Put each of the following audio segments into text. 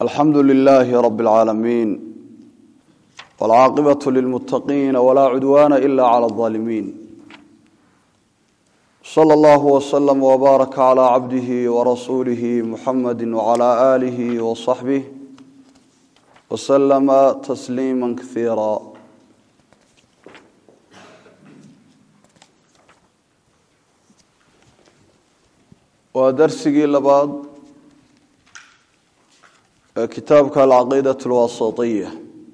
alxamdu lilaahi rabi اlcaalamiin wاlcaaqibaة lilmuttaqiina walaa cudwaana ila clى اظaalimiin slى اllah wslm wbaaraka clى cabdihi warasuulihi muxamadi wclى aalihi wصaxbih wslama tasliima kaiira waa darsigii labaad ee kitaabka alcaqiidaة اlwasatiya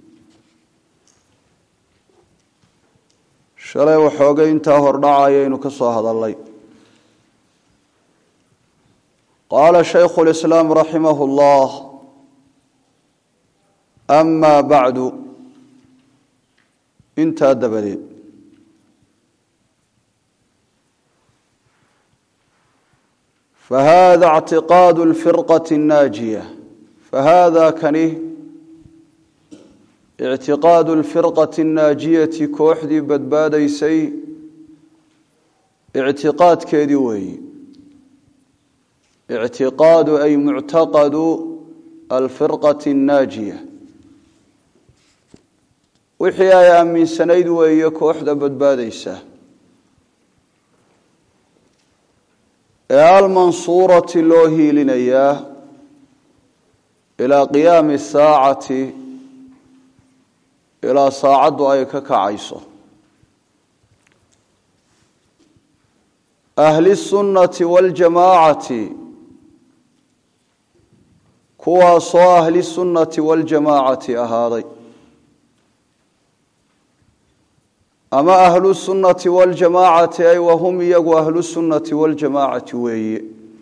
shalay waxoogay intaa hordhacayaynu ka soo hadalnay qaala shaykhu اlislaam raximah اllah ama bacdu intaa dabadeed fahada اctiqaad اlfirqaة الnaajiya fahada kani ictiqaadu اlfirqaةi الnaajiyati kooxdii badbaadaysay ictiqaadkeedii weeyi ictiqaadu ay muctaqadu alfirqaةi الnaajiya wixii ay aaminsanayd weeye kooxda badbaadaysa ee almansuurati loo hiilinayaa ilaa qiyaami الsaacati ilaa saacaddu ay ka kacayso ahli الsunnati waاljamaacati kuwaasoo ahli sunnati waاljamaacati ahaaday ama ahlu sunnati waاljamaacati ay wahum iyagu ahlu sunnati waاljamaacati weeye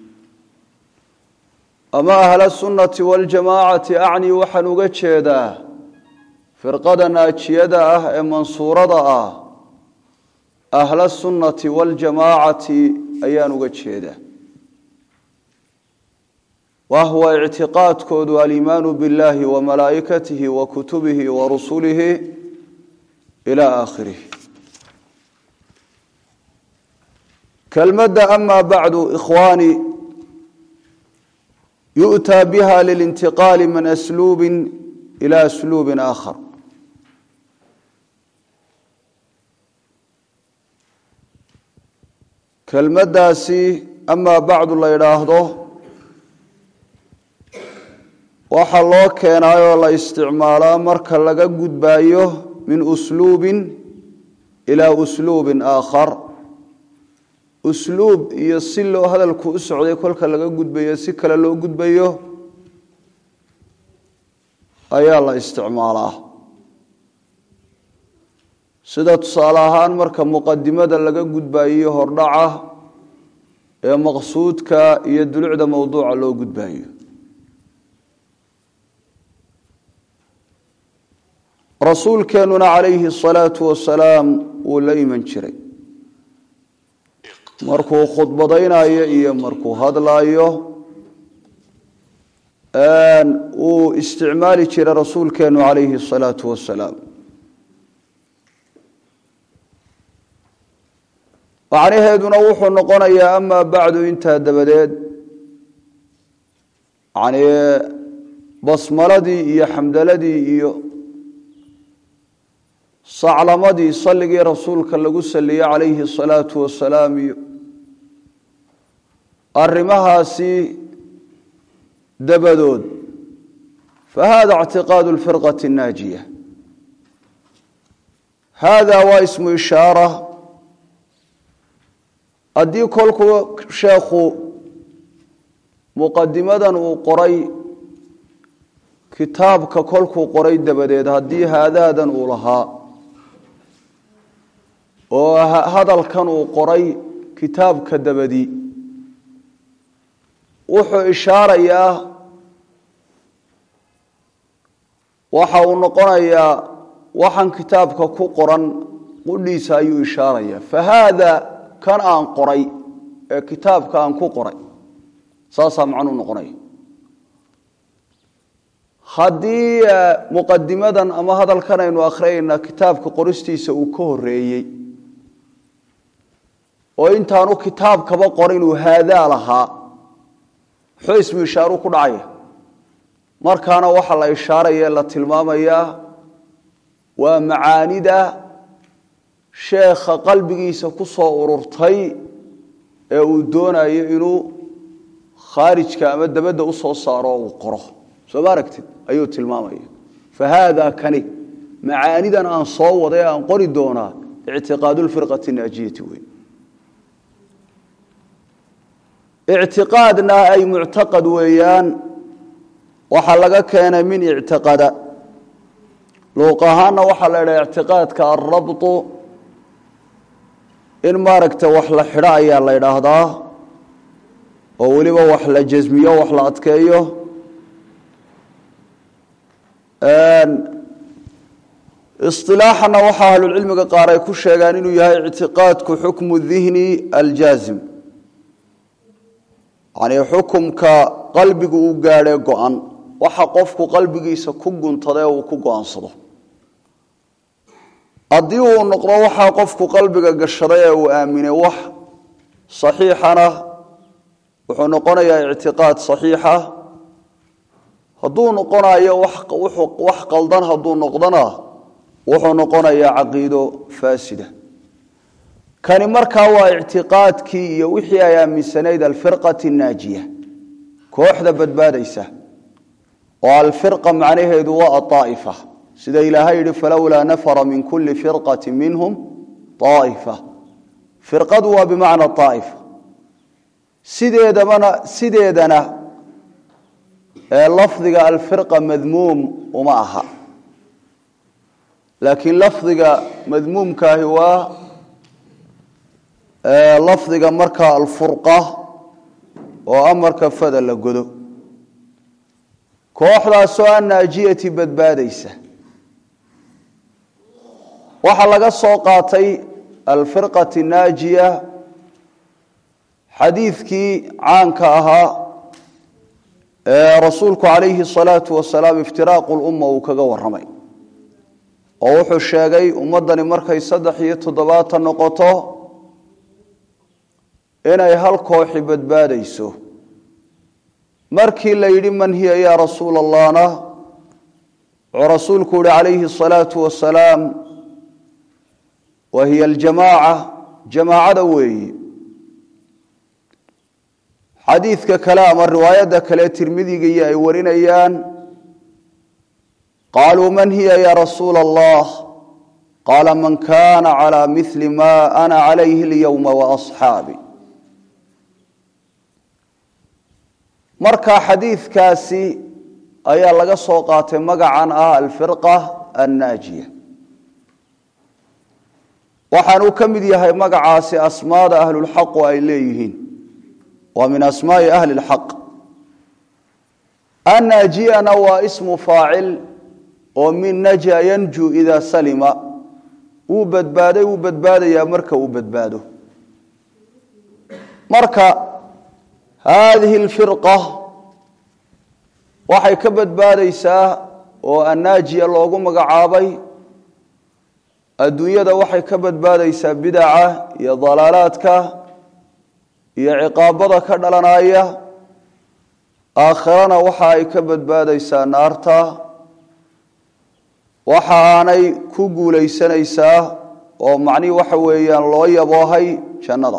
ama ahla sunnati waاljamaacati acni waxaan uga jeedaa firqada naajiyada ah ee mansuurada ah ahla sunnati waاljamaacati ayaan uga jeedaa wahwa ictiqaadkoodu aliimaanu biاllahi wa malaa'ikatihi wa kutubihi wa rusulihi ila aakhirih kelmadda ama bacdu ikhwaani yu'taa biha lilintiqaali min asluubi ila asluubi aakhar kelmaddaasi amaa bacdu la yidhaahdo waxaa loo keenaayoo la isticmaalaa marka laga gudbaayo min usluubin ilaa usluubin aakhar usluub iyo si loo hadalku u socday kolka laga gudbayo si kale loo gudbayo ayaa la isticmaalaa sida tusaale ahaan marka muqadimada laga gudbaayo hordhaca ee maqsuudka iyo dulucda mowduuca loo gudbaayo rasuulkeenuna calayhi asalaatu wasalaam wuu la iman jiray markuu khudbadaynayo iyo markuu hadlaayo wuu isticmaali jiray rasuulkeenu calayhi asalaatu wasalaam macnaheeduna wuxuu noqonayaa amaa bacdu intaa dabadeed yani basmaladii iyo xamdaladii iyo saclamadii salligii rasuulka lagu saliyey calayhi asalaatu wasalaam iyo arrimahaasi dabadood fahada ictiqaadu lfirqati الnaajiya hada waa ismu ishaara haddii kolkuu sheekhu muqadimadan uu qoray kitaabka kolkuu qoray dabadeed haddii haadaadan uu lahaa oo hadalkan uu qoray kitaabka dabadii wuxuu ishaarayaa waxa uu noqonayaa waxaan kitaabka ku qoran qudhiisa ayuu ishaarayaa fahaada kan aan qoray ee kitaabka aan ku qoray saasaa macnuu noqonaya haddii muqadimadan ama hadalkan aynu akhriyayna kitaabka qoristiisa uu ka horeeyey oo intaanu kitaabkaba qorin uu haadaa lahaa muxuu ismu ishaaru ku dhacaya markaana waxaa la ishaaraya la tilmaamayaa waa macaanida sheekha qalbigiisa ku soo ururtay ee uu doonayo inuu khaarijka ama dabadda u soo saaro oo uu qoro soo ma aragtid ayuu tilmaamaya fa haada kani macaanidan aan soo waday aan qori doonaa ictiqaadu lfirqati naajiyati wey ictiqaadna ay muctaqad weeyaan waxaa laga keenay min ictiqada luuq ahaanna waxaa la idhaha ictiqaadka alrabtu in maaragta wax la xidho ayaa la idhaahdaa oo weliba wax la jasmiyo wax la adkeeyo isilaaxana waxaa ahlulcilmiga qaar ay ku sheegaan inuu yahay ictiqaadku xukmu dihni aljaazim yani xukumka qalbigu uu gaadhee go-an waxa qofku qalbigiisa ku guntadae uu ku go-aansado haddii uu noqdo waxaa qofku qalbiga gashaday ee uu aaminay wax saxiixana wuxuu noqonayaa ictiqaad saxiixa hadduu noqonayo wax qaldan hadduu noqdona wuxuu noqonayaa caqiido faasida kani markaa waa ictiqaadkii iyo wixii ay aaminsanayd alfirqati naajiya kooxda badbaadaysa oo alfirqa macnaheedu waa aaa'ifa sida ilaahay yihi falowlaa nafara min kuli firqati minhum aa'ifa firqadu waa bimacna aa'ifa sideedabana sideedana ee lafdiga alfirqa madmuum uma aha laakiin lafdiga madmuumkaahi waa lafdiga markaa alfurqa oo amarka fada la godo kooxdaasoo annaajiyati badbaadaysa waxaa laga soo qaatay alfirqati naajiya xadiidkii caanka ahaa ee rasuulku calayhi salaatu wasalaam iftiraaqu lumma uu kaga warramay oo wuxuu sheegay ummaddani markay saddex iyo toddobaatan noqoto inay hal kooxi badbaadayso markii la yidhi man hiya yaa rasuula allahna wuxuu rasuulku yihi calayhi asalaatu wasalaam wa hiya aljamaaca jamaacada weeyi xadiidka kale ama riwaayadda kale tirmidigiiyo ay warinayaan qaaluu man hiya ya rasuula allah qaala man kana calى mili ma ana calayhi اlyowma waasxaabi marka xadiidkaasi ayaa laga soo qaatay magacan ah alfirqa annaajiya waxaanuu ka mid yahay magacaasi asmaada ahlulxaqu ay leeyihiin waa min asmaai ahli اlxaq annaajiyana waa ismu faacil oo min naja yanju ida salima wuu badbaaday wuu badbaadayaa marka uu badbaado marka haadihi alfirqa waxay ka badbaadaysaa oo annaajiya loogu magacaabay adduunyada waxay ka badbaadaysaa bidaca iyo dalaalaadka iyo ciqaabada ka dhalanaya aakhirana waxa ay ka badbaadaysaa naarta waxa aanay ku guulaysanaysaa oo macnihii waxa weeyaan loo yaboohay jannada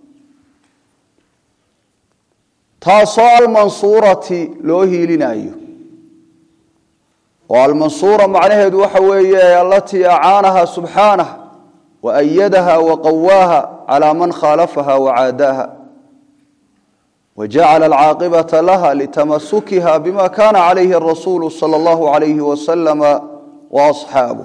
taasoo almansuurati loo hiilinayo oo almansuura macnaheedu waxa weeye alatii acaanaha subxaanah wa ayadaha wa qawaaha calaa man khaalafaha wacaadaaha wajacala alcaaqibata laha litamasukiha bima kana calayhi arasuulu sala allahu alayhi wasalama waasxaabuh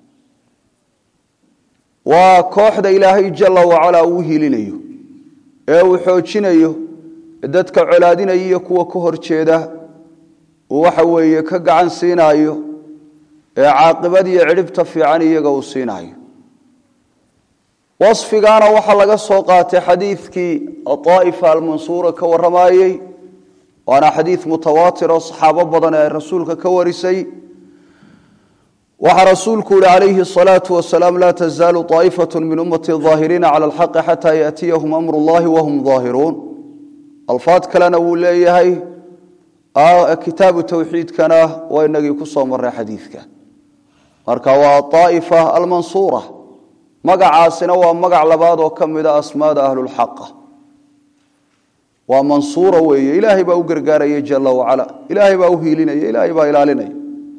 waa kooxda ilaahay jala wacalaa uu hiilinayo ee uu xoojinayo dadka colaadinaya iyo kuwa ka hor jeeda uu waxa weeye ka gacan siinaayo ee caaqibadiyo cidhibta fiican iyaga uu siinaayo wasfigaana waxaa laga soo qaatay xadiidkii aaa'ifa almansuura ka warramayey waana xadiid mutawaatir oo saxaabo badan ee rasuulka ka warisay waxaa rasuulku yihi calayhi الصalaaةu wasalaam laa tazaalu طaa'ifaة min ummati ظaahiriina calى اlxaqi xataa yaأtiyahum amr اllahi wahum ظaahiruun alfaad kalena wuu leeyahay kitaabu tawxiidkana waa inagii ku soo maray xadiidka marka waa aaifa almansuura magacaasina waa magac labaad oo ka mida asmaada ahlulxaqa waa mansuura weeye ilaahay baa u gargaaraya jala wacala ilaahay baa u hiilinaya ilaahay baa ilaalinaya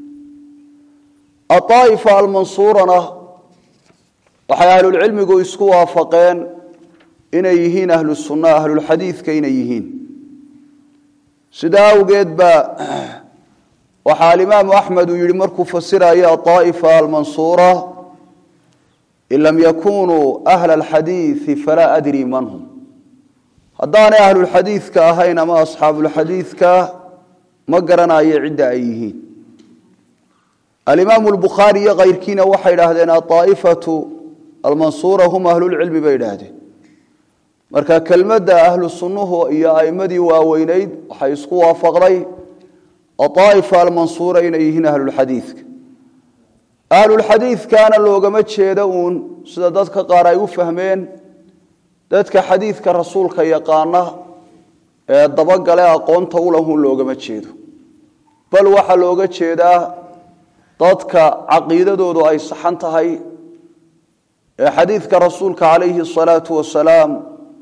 aaa'ifa almansuurana waxay ahlulcilmigu isku waafaqeen inay yihiin ahlu sunna ahlulxadiidka inay yihiin sidaa awgeed baa waxaa alimaamu axmed uu yihi markuu fasiraya aaa'ifa almansuura in lam yakunuu ahla alxadiidi falaa adri man hum haddaanay ahlulxadiidka ahayn ama asxaabulxadiidka ma garanayo cidda ay yihiin alimaamu lbukhaari iyo kayrkiina waxay idhaahdeen aaa'ifatu almansuura hum ahlulcilmi bay idhaahdeen marka kelmadda ahlu sunnuhu iyo a'imadii waaweyneyd waxay isku waafaqday aaa'ifa almansuura inay yihiin ahlulxadiidka ahlulxadiidkaana loogama jeedo uun sida dadka qaar ay u fahmeen dadka xadiidka rasuulka yaqaana ee dabagale aqoonta ulahun loogama jeedo bal waxaa looga jeedaa dadka caqiidadoodu ay saxan tahay ee xadiidka rasuulka calayhi asalaatu wasalaam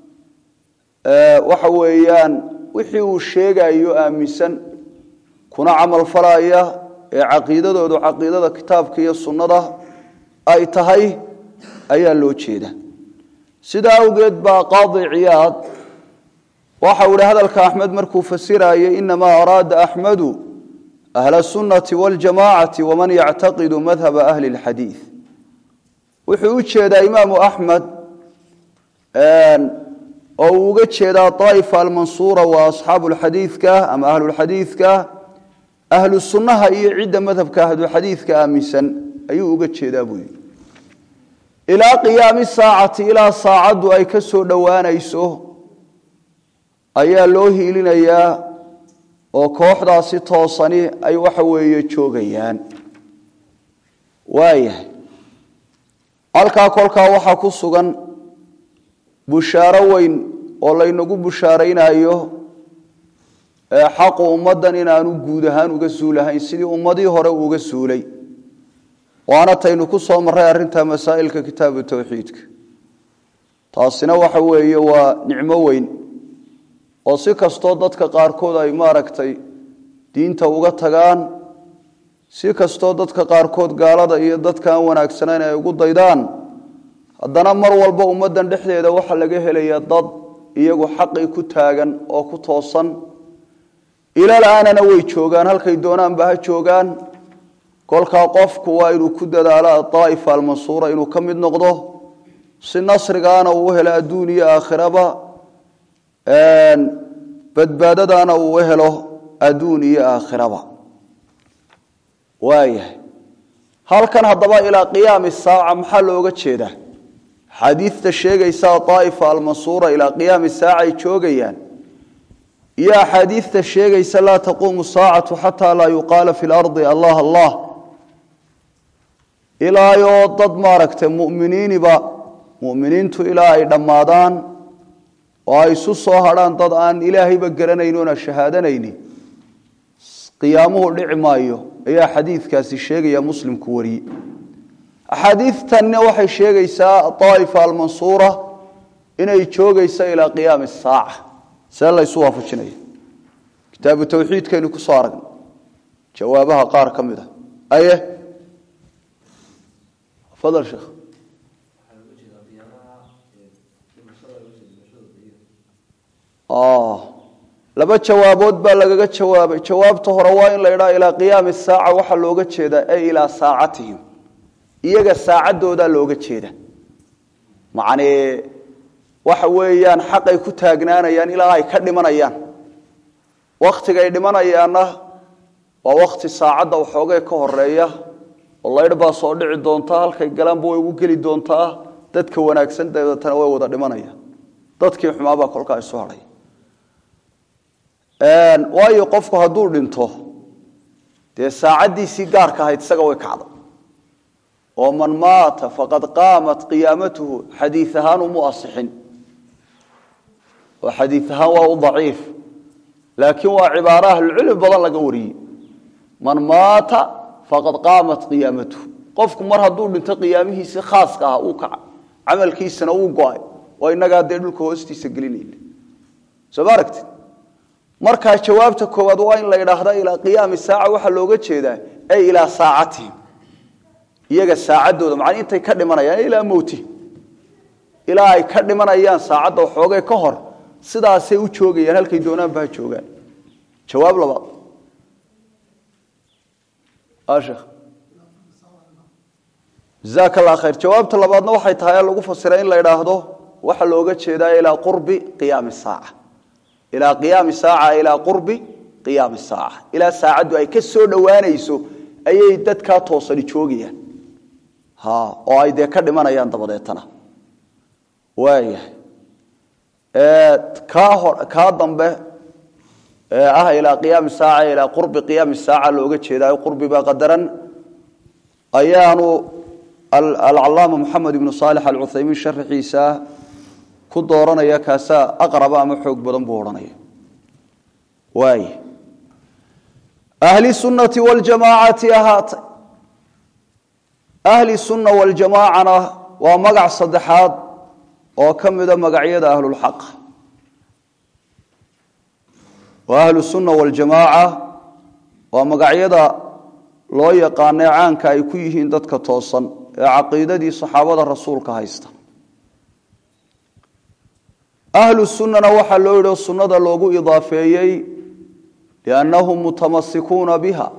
waxa weeyaan wixii uu sheegayo aaminsan kuna camal falaya ee caqiidadoodu caqiidada kitaabka iyo sunnada ay tahay ayaa loo jeeda sidaa awgeed baa qaadi ciyaad waxa uu ihi hadalka axmed markuu fasirayay inamaa araada axmedu ahla sunnati waljamaacati waman yactaqidu madhaba ahli lxadiid wuxuu u jeedaa imaamu axmed oo uu uga jeedaa aa'ifa almansuura waa asxaabu lxadiidka ama ahlulxadiidka ahlu sunnaha iyo cidda madhabka ahluxadiidka aaminsan ayuu uga jeedaa buu yidhi ilaa qiyaami saacati ilaa saacaddu ay ka soo dhowaanayso ayaa loo hiilinayaa oo kooxdaasi toosani ay waxa weeye joogayaan waayahay halkaa kolkaa waxaa ku sugan bushaaro weyn oo laynagu bushaaraynayo xaqu ummaddan inaanu guud ahaan uga suulahayn sidii ummadii hore uga suulay waana taynu ku soo marray arrinta masaa'ilka kitaabu tawxiidka taasina waxa weeye waa nicmo weyn oo si kastoo dadka qaarkood ay maaragtay diinta uga tagaan si kastoo dadka qaarkood gaalada iyo dadka aan wanaagsanayn ay ugu daydaan haddana mar walba ummaddan dhexdeeda waxaa laga helayaa dad iyagu xaqii ku taagan oo ku toosan ilal-aanana way joogaan halkay doonaanba ha joogaan kolkaa qofku waa inuu ku dadaalo adaa'ifa almansuura inuu ka mid noqdo si nasrigaana uu u helo adduun iyo aakhiraba badbaadadaana uu u helo adduun iyo aakhiraba waayahay halkan haddaba ilaa qiyaami saaca maxaa looga jeedaa xaadiidta sheegaysa daa'ifa almansuura ilaa qiyaami saaca ay joogayaan iyo axaadiidta sheegaysa laa taquumu saacatu xataa laa yuqaala fi lardi allah allah ilaayoo dad maaragtay muminiiniba muminiintu ilaa ay dhammaadaan oo ay isu soo hadhaan dad aan ilaahayba garanayn oona shahaadanayni qiyaamuhu dhici maayo ayaa xadiidkaasi sheegaya muslimku wariye axaadiidtanna waxay sheegaysaa daa'ifa almansuura inay joogaysa ilaa qiyaami saaca see laysu waafajinaya kitaabu tawxiidkaynu ku soo aragnay jawaabaha qaar ka mid a aye fadal sheekh laba jawaabood baa lagaga jawaabay jawaabta hore waa in la idhaa ilaa qiyaami saaca waxaa looga jeedaa ay ilaa saacatihim iyaga saacaddoodaa looga jeeda macnee waxa weeyaan xaqay ku taagnaanayaan ilaa ay ka dhimanayaan wakhtigay dhimanayaanna waa wakhti saacadda waxoogay ka horeeya oo laydh baa soo dhici doontaa halkay galaanba way ugu geli doontaa dadka wanaagsan dabeetana way wada dhimanayaan dadkii xumaabaa kolkaa isu hadhay waayo qofku hadduu dhinto dee saacaddiisii gaarka ahayd isaga way kacda oo man maata faqad qaamat qiyaamatuhu xadiid ahaan umu asixin oo xadiid ahaan waa u daciif laakiin waa cibaaro ahlucilmi badan laga wariyey man maata faqad qaamat qiyaamatuhu qofku mar hadduu dhinto qiyaamihiisi khaaska ah uu kaca camalkiisana uu go-ay oo inagaa dee dhulka hoostiisa gelinayna soo ma aragtid markaa jawaabta koowaad waa in la idhaahda ilaa qiyaami saaca waxaa looga jeedaa ay ilaa saacatihim iyaga saacaddooda macnaa intay ka dhimanayaan ilaa mowtihim ilaa ay ka dhimanayaan saacadda waxoogay ka hor sidaasay u joogayaan halkay doonaanba ha joogaan jawaab labaad sheekh jazaaka allah khayr jawaabta labaadna waxay tahay lagu fasiray in la idhaahdo waxaa looga jeedaa ilaa qurbi qiyaami saaca ilaa qiyaami saaca ilaa qurbi qiyaami saaca ilaa saacaddu ay ka soo dhowaanayso ayay dadkaa toosani joogayaan ha oo ay dee ka dhimanayaan dabadeetana waayahay kaa hor kaa dambe ee ah ilaa qiyaami saaca ilaa qurbi qiyaami saaca looga jeedaa qurbiba qadaran ayaanu alcalaama moxamed ibnu saalix alcuthaymiin sharaxiisa ku dooranaya kaasaa aqraba ama xoog badan buu odhanaya waay ahli sunnati waljamaacati ahaatay ahli sunna waljamaacana waa magac saddexaad oo ka mida magacyada ahlulxaq wa ahlu sunna waljamaaca waa magacyada loo yaqaanay caanka ay ku yihiin dadka toosan ee caqiidadii saxaabada rasuulka haysta ahlu sunnana waxaa loo yidhi sunnada loogu idaafeeyey liannahum mutamasikuuna biha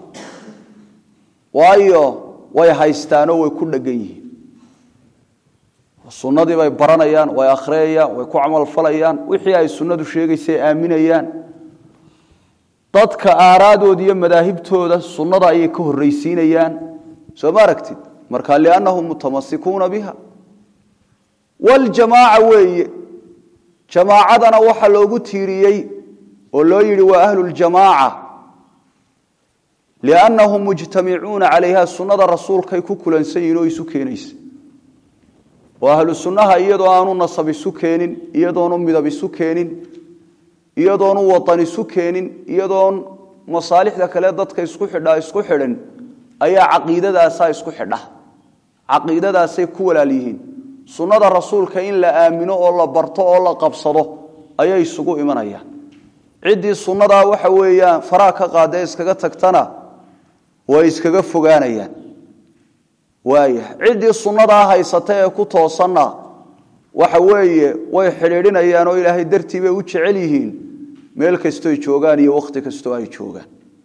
waayo way haystaanoo way ku dhegan yihiin sunnadii bay baranayaan way akhriyayaan way ku camalfalayaan wixii ay sunnadu sheegaysay aaminayaan dadka aaraadooda iyo madaahibtooda sunnada ayay ka horraysiinayaan soo ma aragtid marka liannahum mutamasikuuna biha waljamaaca weeye jamaacadana waxaa loogu tiiriyey oo loo yidhi waa ahluljamaaca liannahum mujtamicuuna calayha sunnada rasuulkay ku kulansan yihin oo isu keenaysa oo ahlu sunnaha iyadoo aanu nasab isu keenin iyadoonu midab isu keenin iyadoonu wadan isu keenin iyadoon masaalixda kale dadka isku xidhaa isku xidhan ayaa caqiidadaasaa isku xidha caqiidadaasay ku walaal yihiin sunnada rasuulka in la aamino oo la barto oo la qabsado ayay isugu imanayaan ciddii sunnadaa waxa weeyaan faraa ka qaadee iskaga tagtana way iskaga fogaanayaan waaya ciddii sunnadaa haysata ee ku toosanna waxa weeye way xidhiidhinayaan oo ilaahay dartii bay u jecel yihiin meel kastoy joogaan iyo wakhti kastoo ay joogaan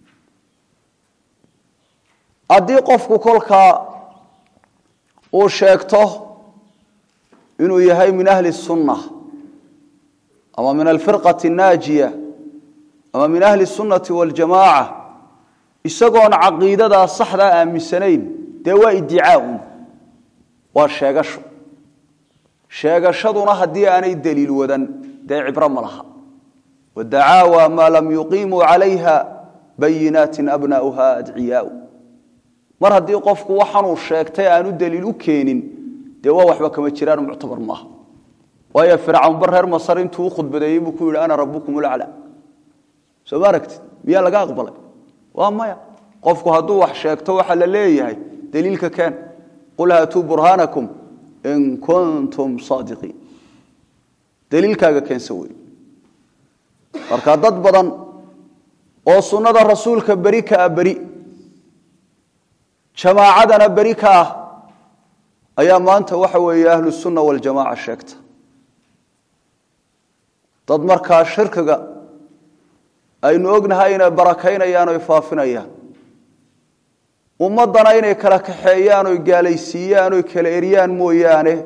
haddii qofku kolkaa uu sheegto inuu yahay min ahli sunna ama min alfirqati annaajiya ama min ahli sunnati waljamaaca isagoon caqiidadaa saxdaa aaminsanayn dee waa iddicaaun waa sheegasho sheegashaduna haddii aanay daliil wadan dee cibro ma laha wadacaawa maa lam yuqiimuu calayha bayinaatin abnaa'uha adciyaau mar haddii qofku waxanuu sheegtay aanu daliil u keenin dee waa waxba kama jiraan muctabar maaha waayo fircawn bar reer masar intuu u khudbadeeyey buu ku yidhi ana rabukum ulacla soo ma aragtid miyaa laga aqbalay waa maya qofku hadduu wax sheegto waxaa la leeyahay daliilka keen qul haatuu burhaanakum in kuntum saadiqiin daliilkaaga keensa wey marka dad badan oo sunnada rasuulka beri ka ah beri jamaacadana beri ka ah ayaa maanta waxa weeye ahlu sunna waljamaaca sheegta dad markaa shirkiga aynu ognahay inay barakaynayaan oy faafinayaan ummaddana inay kala kaxeeyaan oy gaalaysiiyaan oy kala eryaan mooyaane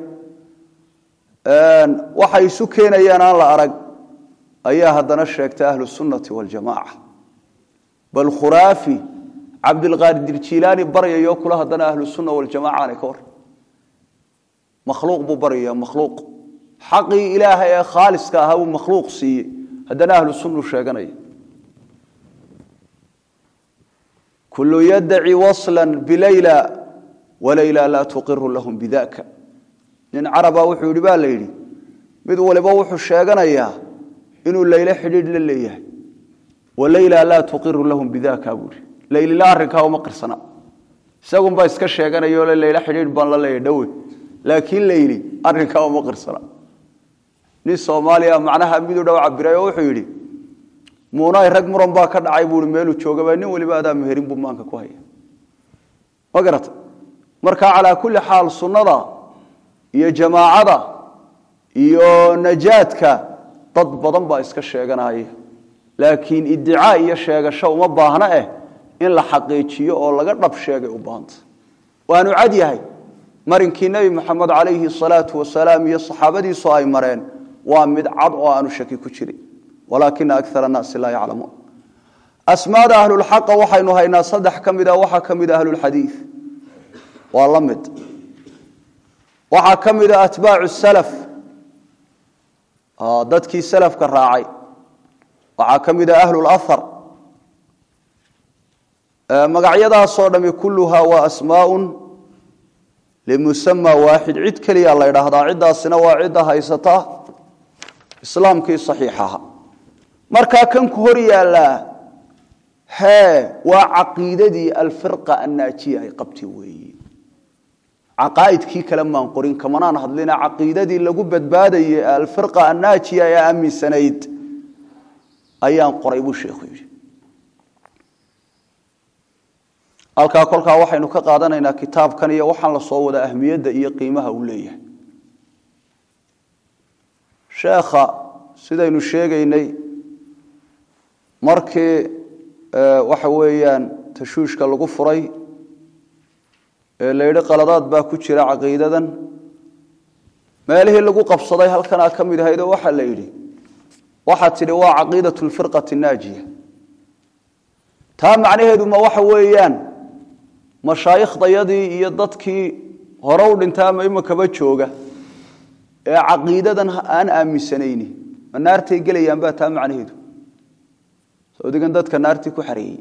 waxay isu keenayaan aan la arag ayaa haddana sheegtay ahlu sunnati waljamaaca bal khuraafi cabdilqaadir jilaani baryayo kula haddana ahlu sunna waljamaca aanay ka war makhluuq buu baryaya makhluuq xaqii ilaahay ee khaaliska ahaa buu makhluuq siiyey haddana ahlu sunnu sheeganaya kullu yaddaci wasla bilayla walayla laa tuqiru lahum bidaka nin caraba wuxuu yidhi baa la yidhi mid waliba wuxuu sheeganayaa inuu layle xidhiidh la leeyahay walayla laa tuqiru lahum bidaka buuri laylila arrinkaa uma qirsana isagunbaa iska sheeganayo le layla xidhiidh baan la leeyahy dhowe laakiin layli arrinkaa uma qirsana nin soomaaliya macnaha miduu dhow cabiray oo wuxuu yidhi muunay rag muran baa ka dhacay buui meeluu joogaba nin waliba adaa meherin buu maanka ku haya ma garata marka calaa kulli xaal sunnada iyo jamaacada iyo najaadka dad badan baa iska sheeganaya laakiin idicaa iyo sheegasho uma baahna eh in la xaqiijiyo oo laga dhab sheegay u baahanta waanu cad yahay marinkii nebi moxamed calayhi salaatu wasalaam iyo saxaabadiisu ay mareen waa mid cad oo aanu shaki ku jirin walaakina akar annaasi laa yaclamuun asmaada ahlulxaqa waxaynu haynaa saddex ka mid a waxaa ka mid a ahlulxadiid waa la mid waxaa ka mid a atbaacu salaf dadkii salafka raacay waxaa ka mid a ahlulahar magacyadaasoo dhami kulluhaa waa asmaaun limusama waaxid cid keliya la ydhaahdaa ciddaasina waa cidda haysata islaamkii saxiixaha markaa kan ku hor yaallaa hee waa caqiidadii alfirqa annaajiya ay qabti weeye caqaa'idkii kale maan qorin kamanaan hadlina caqiidadii lagu badbaadayay alfirqa annaajiya ee aaminsanayd ayaan qoray buu sheekhu yidhi halkaa kolkaa waxaynu ka qaadanaynaa kitaabkan iyo waxaan la soo wada ahmiyadda iyo qiimaha uu leeyahay sheekha sidaynu sheegaynay markii waxa weeyaan tashuushka lagu furay ee la yidhi qaladaad baa ku jira caqiidadan meelihii lagu qabsaday halkanaa ka mid ahaydoo waxaa la yidhi waxaa tidhi waa caqiidat lfirqati naajiya taa macnaheedu ma waxa weeyaan mashaaikhdayadii iyo dadkii hore u dhintay ama imakaba jooga ee caqiidadan aan aaminsanayni ma naartay gelayaan baa taa macnaheedu sodigan dadka naartii ku xareeyey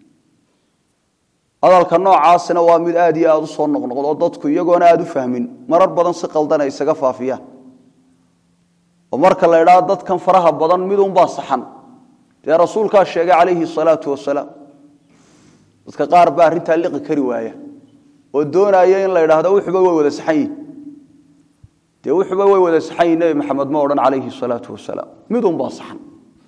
hadalka noocaasina waa mid aad iyo aada u soo noqnoqdo dadku iyagoona aada u fahmin marar badan si qaldan ay isaga faafiyaan oo marka la idhaao dadkan faraha badan midunbaa saxan dee rasuulkaa sheegay calayhi salaatu wasalaam dadka qaar baa arrintaa liqi kari waaya oo doonaya in la idhaahdo wuxuba way wada saxan yihin dee wuxuba way wada saxan yihin nebi maxamed ma odhan calayhi salaatu wasalaam midunbaa saxan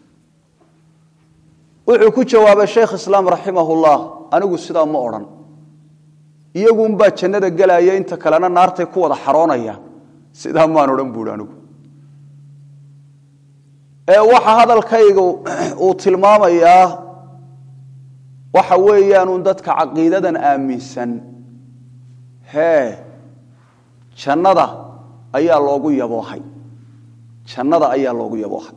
wuxuu ku jawaabay sheekh islaam raximahullah anigu sidaa ma odhan iyagunbaa jannada gelaya inta kalena naartay ku wada xaroonayaan sidaa maan odhan buuhi anigu ee waxa hadalkayga uu tilmaamayaa waxa weeyaanun dadka caqiidadan aaminsan hee jannada ayaa loogu yaboohay jannada ayaa loogu yaboohay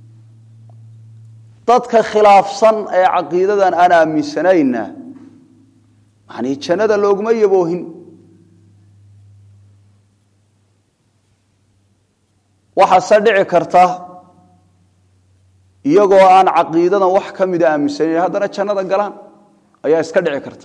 dadka khilaafsan ee caqiidadan aan aaminsanayna yani jannada looguma yaboohin waxaase dhici karta iyagoo aan caqiidadan wax ka mida aaminsanayn haddana jannada galaan ayaa iska dhici karta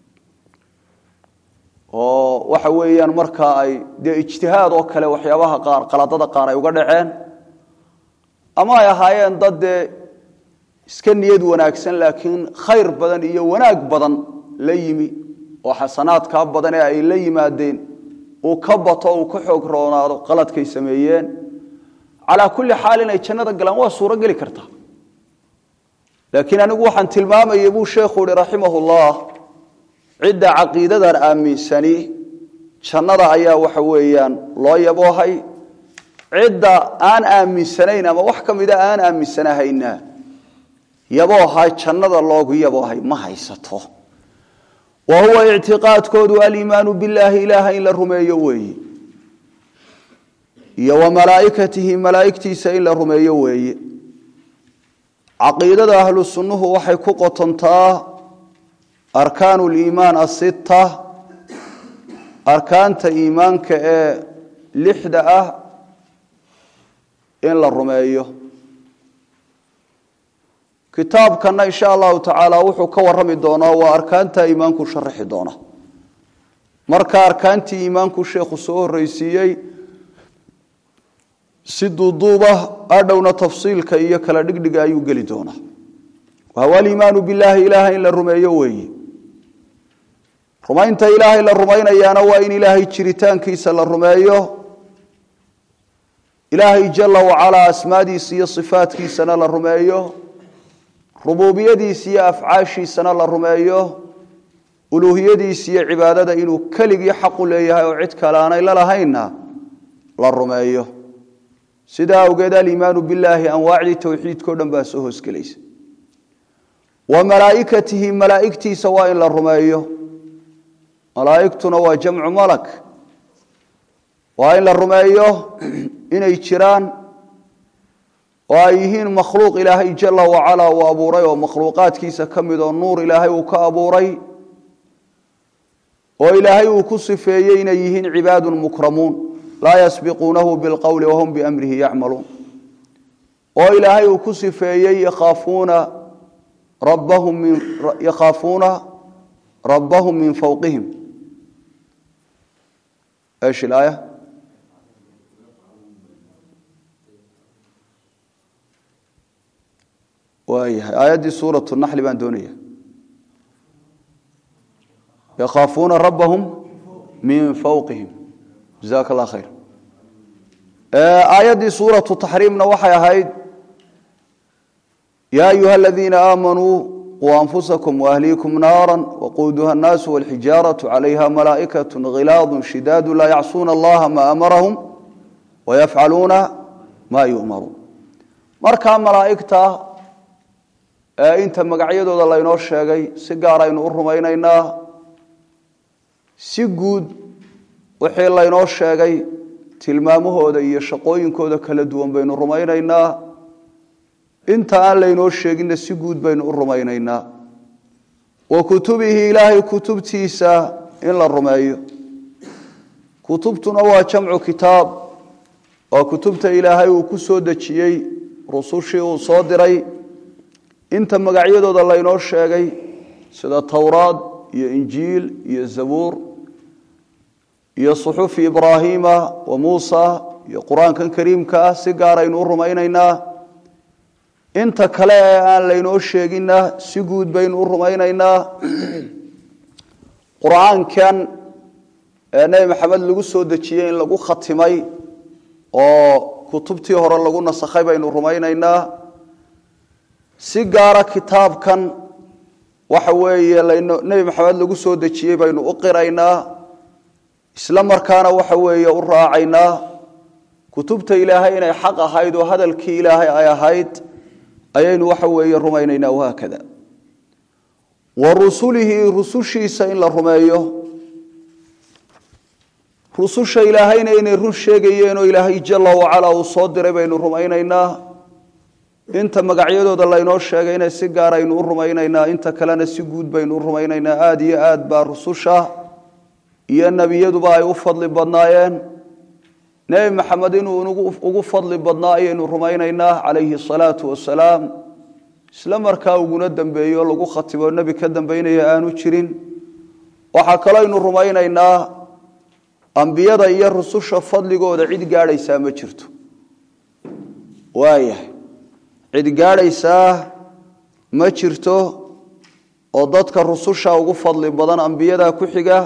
oo waxa weeyaan markaa ay dee ijtihaad oo kale waxyaabaha qaar qaladada qaar ay uga dhaceen ama ay ahaayeen dad dee iska niyad wanaagsan laakiin khayr badan iyo wanaag badan la yimi oo xasanaadkaa badan ee ay la yimaadeen uu ka bato uu ka xoog roonaado qaladkay sameeyeen calaa kulli xaal inay jannada galaan waa suuro geli kartaa laakiin anigu waxaan tilmaamayay buu sheekhu uhi raximahullah cidda caqiidadan aaminsani jannada ayaa waxa weeyaan loo yaboohay cidda aan aaminsanayn ama wax ka mida aan aaminsanahayna yabooha jannada loogu yaboohay ma haysato wa huwa ictiqaadkoodu aliimaanu billaahi ilaaha in la rumeeyo weeye iyo wa malaaikatihi malaaigtiisa in la rumeeyo weeye caqiidada ahlu sunnuhu waxay ku qotontaa arkaanu liimaan asitta arkaanta iimaanka ee lixda ah in la rumeeyo kitaabkana insha allahu tacaala wuxuu ka warami doonaa waa arkaanta iimaanku sharaxi doona marka arkaantii iimaanku sheekhu soo horreysiiyey si duuduuba adhowna tafsiilka iyo kala dhigdhiga ayuu geli doonaa wahuwa aliimaanu billaahi ilaahay in la rumeeyo weeye rumaynta ilaahay la rumaynayaana waa in ilaahay jiritaankiisa la rumeeyo ilaahay jala wacalaa asmaadiisa iyo sifaadkiisana la rumeeyo rubuubiyadiisa iyo afcaashiisana la rumeeyo uluuhiyadiisa iyo cibaadada inuu keligii xaqu leeyahay oo cid kale aanay la lahaynna la rumeeyo sidaa awgeed aliimaanu billaahi anwaacdii towxiidkao dhan baa soo hoosgelaysa wa malaaikatihi malaaigtiisa waa in la rumeeyo malaaigtuna waa jamcu malak waa in la rumeeyo inay jiraan oo ay yihiin makhluuq ilaahay jala wacalaa uu abuuray oo makhluuqaadkiisa ka mid oo nuur ilaahay uu ka abuuray oo ilaahay uu ku sifeeyey inay yihiin cibaadu mukramuun laa yasbiquunahu bilqowli wahum biamrihi yacmaluun oo ilaahay uu ku sifeeyey yakhaafuuna rabbahum min yakhaafuuna rabbahum min fawqihim ايش الايه waayahay aayaddii suuraة الnaxli baan doonaya yakhaafuuna rabbahum min fawqihim jazaak اllah khayr aayaddii suuraةu taxriimna waxay ahayd ya ayuha aladiina aamanuu quu anfusakum waahliikum naara waquuduha الnaasu wاlxijaaraةu calayha malaa'ikaة khilaadu shidaadu laa yacsuuna allaha ma amarahum wayafcaluuna ma yu'maruun markaa malaa'igta ee inta magacyadooda laynoo sheegay si gaar aynu u rumaynaynaa si guud wixii laynoo sheegay tilmaamahooda iyo shaqooyinkooda kala duwan baynu rumaynaynaa inta aan laynoo sheeginna si guud baynu u rumaynaynaa wa kutubihi ilaahay kutubtiisa in la rumeeyo kutubtuna waa jamcu kitaab waa kutubta ilaahay uu ku soo dejiyey rusushii uu soo diray inta magacyadooda laynoo sheegay sida towraad iyo injiil iyo zabuur iyo suxufi ibraahiima wa muusa iyo qur-aankan kariimka ah si gaar aynu u rumaynaynaa inta kale ee aan laynoo sheeginna si guud baynu u rumaynaynaa qur-aankan ee nebi maxamed lagu soo dejiyey in lagu khatimay oo kutubtii hore lagu nasakhay baynu rumaynaynaa si gaara kitaabkan waxa weeye nebi maxamed lagu soo dejiyey baynu u qiraynaa isla markaana waxa weeye u raacaynaa kutubta ilaahay inay xaq ahayd oo hadalkii ilaahay ay ahayd ayaynu waxa weeye rumaynaynaa wahaakada wa rusulihi rusushiisa in la rumeeyo rususha ilaahayna inay run sheegayeen oo ilaahay jala wacalaa uu soo diray baynu rumaynaynaa inta magacyadooda laynoo sheegayna si gaar aynu u rumaynaynaa inta kalena si guud baynu u rumaynaynaa aada iyo aad baa rususha iyo nebiyaduba ay u fadli badnaayeen nebi maxamed inuu ugu fadli badnaa ayaynu rumaynaynaa calayhi asalaatu wasalaam isla markaa uguna dambeeyo lagu khatimo nebi ka dambeynaya aanu jirin waxaa kalooaynu rumaynaynaa ambiyada iyo rususha fadligooda cid gaadhaysaa ma jirto waayahay cid gaadhaysaa ma jirto oo dadka rususha ugu fadli badan ambiyada ku xiga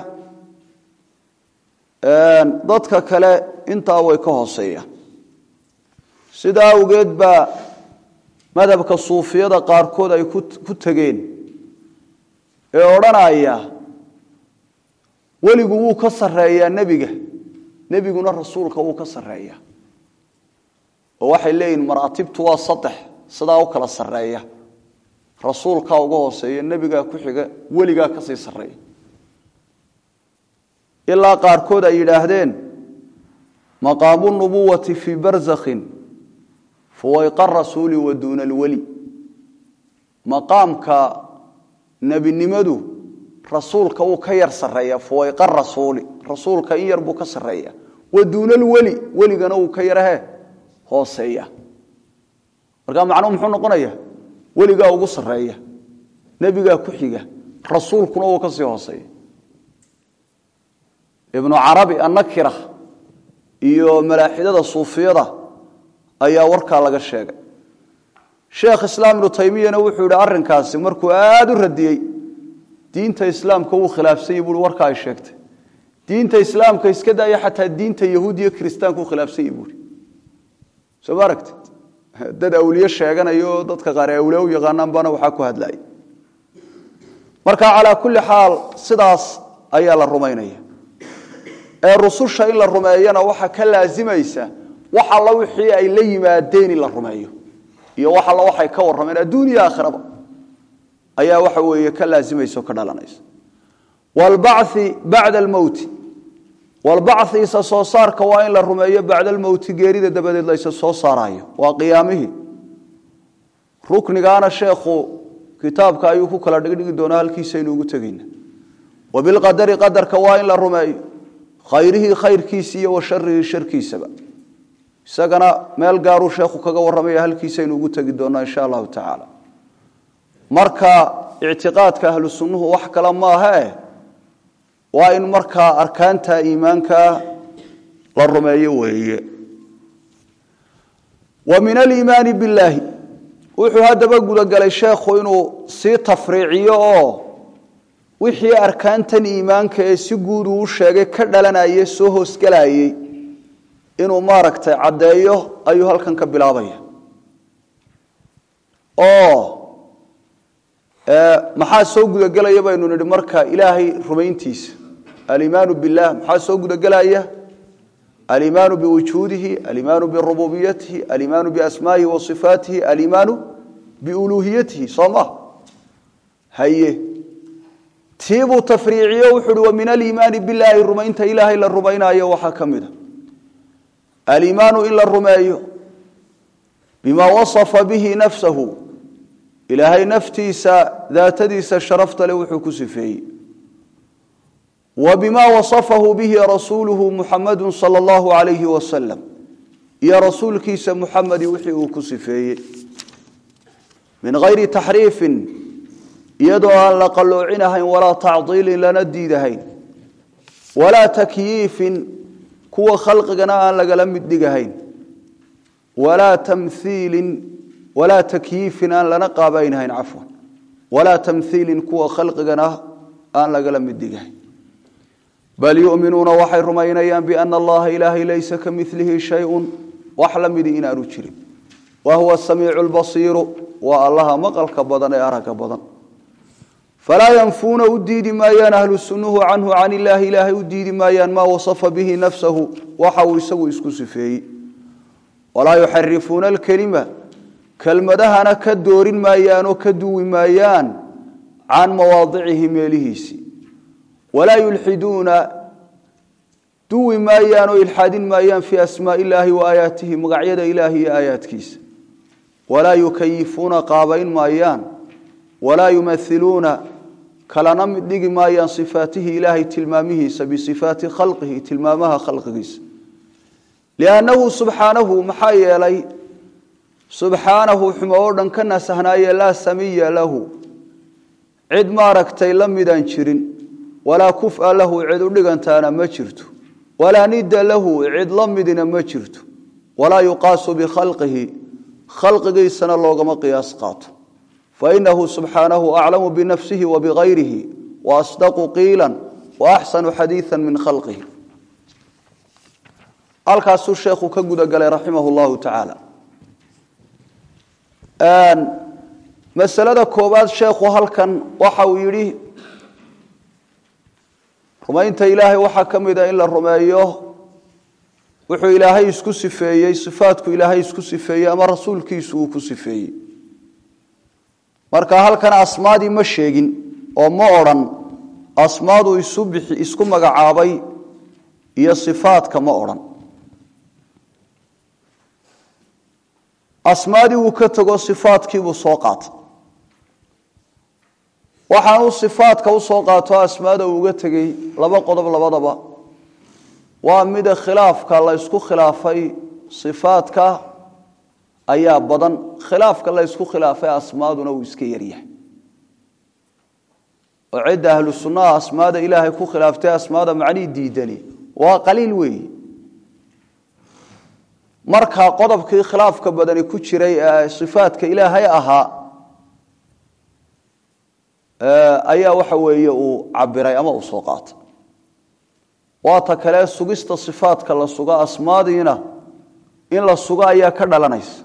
dadka kale intaa way ka hooseeyaan sidaa awgeed baa madhabka suufiyada qaarkood ay ku tegeen ee odhanaya weligu wuu ka sarreeyaa nebiga nebiguna rasuulka wuu ka sarreeyaa oo waxay leeyihin maraatibtu waa saddex sidaa u kala sarreeya rasuulkaa uga hooseeya nebigaa ku xiga weligaa ka sii sarreeya ilaa qaarkood ay yidhaahdeen maqaamu nubuwati fii barzakhin fuwayqa rasuuli wa duuna alweli maqaamka nebinimadu rasuulka wuu ka yar sarreeya fuwayqa rasuuli rasuulka in yar buu ka sarreeya wa duuna alweli weligana wuu ka yarahe hooseeya markaa macnuhu muxuu noqonaya weligaa ugu sarreeya nebigaa ku xiga rasuulkuna wuu ka sii hooseeya ibnu carabi annakira iyo malaaxidada suufiyada ayaa warkaa laga sheegay sheekh islaam ibnu taymiyana wuxuu yihi arrinkaasi markuu aada u radiyey diinta islaamka wuu khilaafsanyay buui warka ay sheegtay diinta islaamka iska daaya xataa diinta yahuud iyo kiristaanka u khilaafsanyay buui soo ma aragtid dad awliye sheeganaya oo dadka qaar ee awliye u yaqaanaan baana waxaa ku hadlaya marka calaa kulli xaal sidaas ayaa la rumaynaya ee rususha in la rumeeyana waxaa ka laazimaysa wax alla wixii ay la yimaadeen in la rumeeyo iyo wax alla waxay ka warrameen adduun iyo aakhiraba ayaa waxa weeye ka laazimaysa oo ka dhalanaysa waalbachi bacda almowti walbachi isa soo saarka waa in la rumeeyo bacda almowti geerida dabadeed la isa soo saaraayo waa qiyaamihii ruknigaana sheekhu kitaabka ayuu ku kala dhigdhigi doonaa halkiisaynu ugu tegayna wabilqadari qadarka waa in la rumeeyo khayrihii khayrkiisa iyo wa sharihii sharkiisaba isagana meel gaaruu sheekhu kaga warramaya halkiisaynu ugu tegi doonaa insha allahu tacaala marka ictiqaadka ahlu sunnuhu wax kale maahae waa in markaa arkaanta iimaanka la rumeeyo weeye wa min aliimaani billaahi wuxuu haddaba gudagalay sheekhu inuu sii tafriiciyo oo wixii arkaantan iimaanka ee si guud uu sheegay ka dhalanayay soo hoosgelayay inuu maaragtay caddeeyo ayuu halkan ka bilaabaya oo maxaa soo gudagelaya baynu nidhi marka ilaahay rumayntiisa alimaanu bilah maxaa soo gudagelaya alimaanu biwujuudihi alimaanu birububiyatihi alimaanu biasmaa'ihi wa sifaatihi alimaanu biuluuhiyatihi soo ma haye tiibuu tafriiciyo wuxu uhi wa min aliimaani bilaahi rumaynta ilaahay la rumaynayo waxaa ka mida aliimaanu in la rumeeyo bimaa wasafa bihi nafsahu ilaahay naftiisa daatadiisa sharafta le wuxuu ku sifeeyey wa bimaa wasafahu bihi rasuuluhu muxamadu sala allahu alayhi wasalam iyo rasuulkiisa muxamedi wixii uu ku sifeeyey min hayri taxriifin iyadoo aan la qalloocinahayn walaa tacdiilin lana diidahayn walaa takyiifin kuwa khalqigana aan lagala mid dhigahayn walaa tamhiilin walaa takyiifin aan lana qaabaynhayn cafwan walaa tamhiilin kuwa khalqigana aan lagala mid dhigahayn bal yuminuuna waxay rumaynayaan biana allaha ilaahay laysa ka milihi shayun wax la midi inaanu jirin wa huwa samiicu lbasiiru waa allaha maqalka badan ee aragga badan falaa yanfuuna u diidi maayaan ahlu sunnuhu canhu can illaahi ilaahay u diidi maayaan maa wasafa bihi nafsahu waxa uu isagu isku sifeeyey walaa yuxarifuuna alkelima kelmadahana ka doorin maayaan oo ka duwi maayaan can mawaadicihi meelihiisii walaa yulxiduuna duwi maayaan oo ilxaadin maayaan fii asmaai illaahi wa aayaatihi magacyada ilaahi iyo aayaadkiisa walaa yukayifuuna qaabayn maayaan walaa yumailuuna kalana mid dhigi maayaan sifaatihi ilaahay tilmaamihiisa bisifaati khalqihi tilmaamaha khalqigiisa liannahu subxaanahu maxaa yeelay subxaanahu xumo oo dhan ka nasahnaaye laa samiya lahu cid maaragtay la midaan jirin walaa kufa lahu cid u dhigantaana ma jirto walaa nida lahu cid la midina ma jirto walaa yuqaasu bikhalqihi khalqigiisana loogama qiyaas qaato fainahu subxaanahu aclamu binafsihi wa bigayrihi wa asdaqu qiila wa axsanu xadiia min khalqihi halkaasuu sheekhu ka gudagalay raximah llahu tacaala masalada koobaad sheekhu halkan waxa uu yidhi rumaynta ilaahay waxaa ka mida in la rumeeyo wuxuu ilaahay isku sifeeyey sifaatku ilaahay isku sifeeyey ama rasuulkiisu uu ku sifeeyey marka halkan asmaadii ma sheegin oo ma odrhan asmaadu isu bixi isku magacaabay iyo sifaadka ma odhan asmaadii uu ka tego sifaadkiibuu soo qaatay waxaanuu sifaadka usoo qaato asmaada uu uga tegey laba qodob labadaba waa mida khilaafka la ysku khilaafay sifaadka ayaa badan khilaafka la ysku khilaafay asmaaduna uu iska yaryahay oo cidda ahlu sunnaha asmaada ilaahay ku khilaaftay asmaada macnihii diidani waa qaliil weeyi markaa qodobkii khilaafka badani ku jiray ee sifaadka ilaahay ahaa ayaa waxa weeye uu cabiray ama uu soo qaatay waata kale sugista sifaadka la suga asmaadiina in la sugo ayaa ka dhalanaysa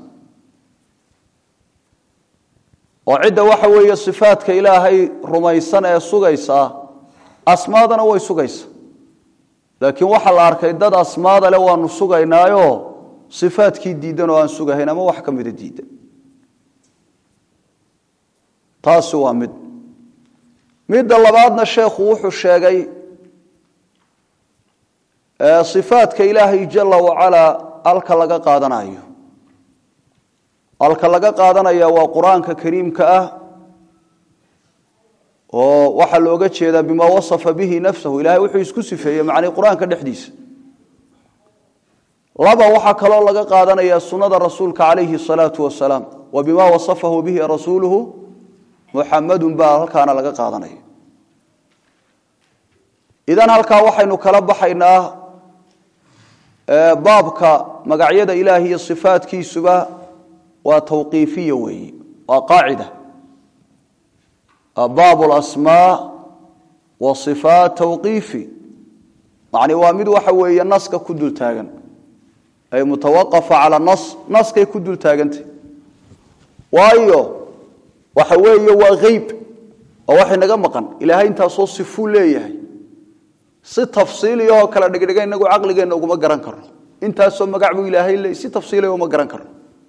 oo cidda waxa weeye sifaadka ilaahay rumaysan ee sugaysaa asmaadana way sugaysa laakiin waxaa la arkay dad asmaada le waanu sugaynaayo sifaadkii diidan oo aan sugahayn ama wax ka mida diidan taasi waa mid midda labaadna sheekhu wuxuu sheegay sifaadka ilaahay jala wacalaa alka laga qaadanayo alka laga qaadanaya waa qur-aanka kariimka ah oo waxaa looga jeedaa bima wasafa bihi nafsahu ilahay wuxuu isku sifeeyey macnii qur-aanka dhexdiisa laba waxaa kaloo laga qaadanaya sunada rasuulka calayhi salaatu wasalaam wa bima wasafahu bihi rasuuluhu muxamadun baa halkaana laga qaadanaya idan halkaa waxaynu kala baxaynaa baabka magacyada ilaah iyo sifaadkiisuba waa tawqiifiya weeye waa qaacida baab lasmaa wa sifaat tawqiifi macni waa mid waxa weeye naska ku dul taagan ay mutawaqafa cala nas naskay ku dul taagantay waayo waxa weeye waa hayb oo waxay naga maqan ilaahay intaasoo sifuu leeyahay si tafsiiliyahoo kala dhigdhiga inagu caqligeenna uguma garan karno intaasoo magac buu ilaahay leey si tafsiiliya uma garan karno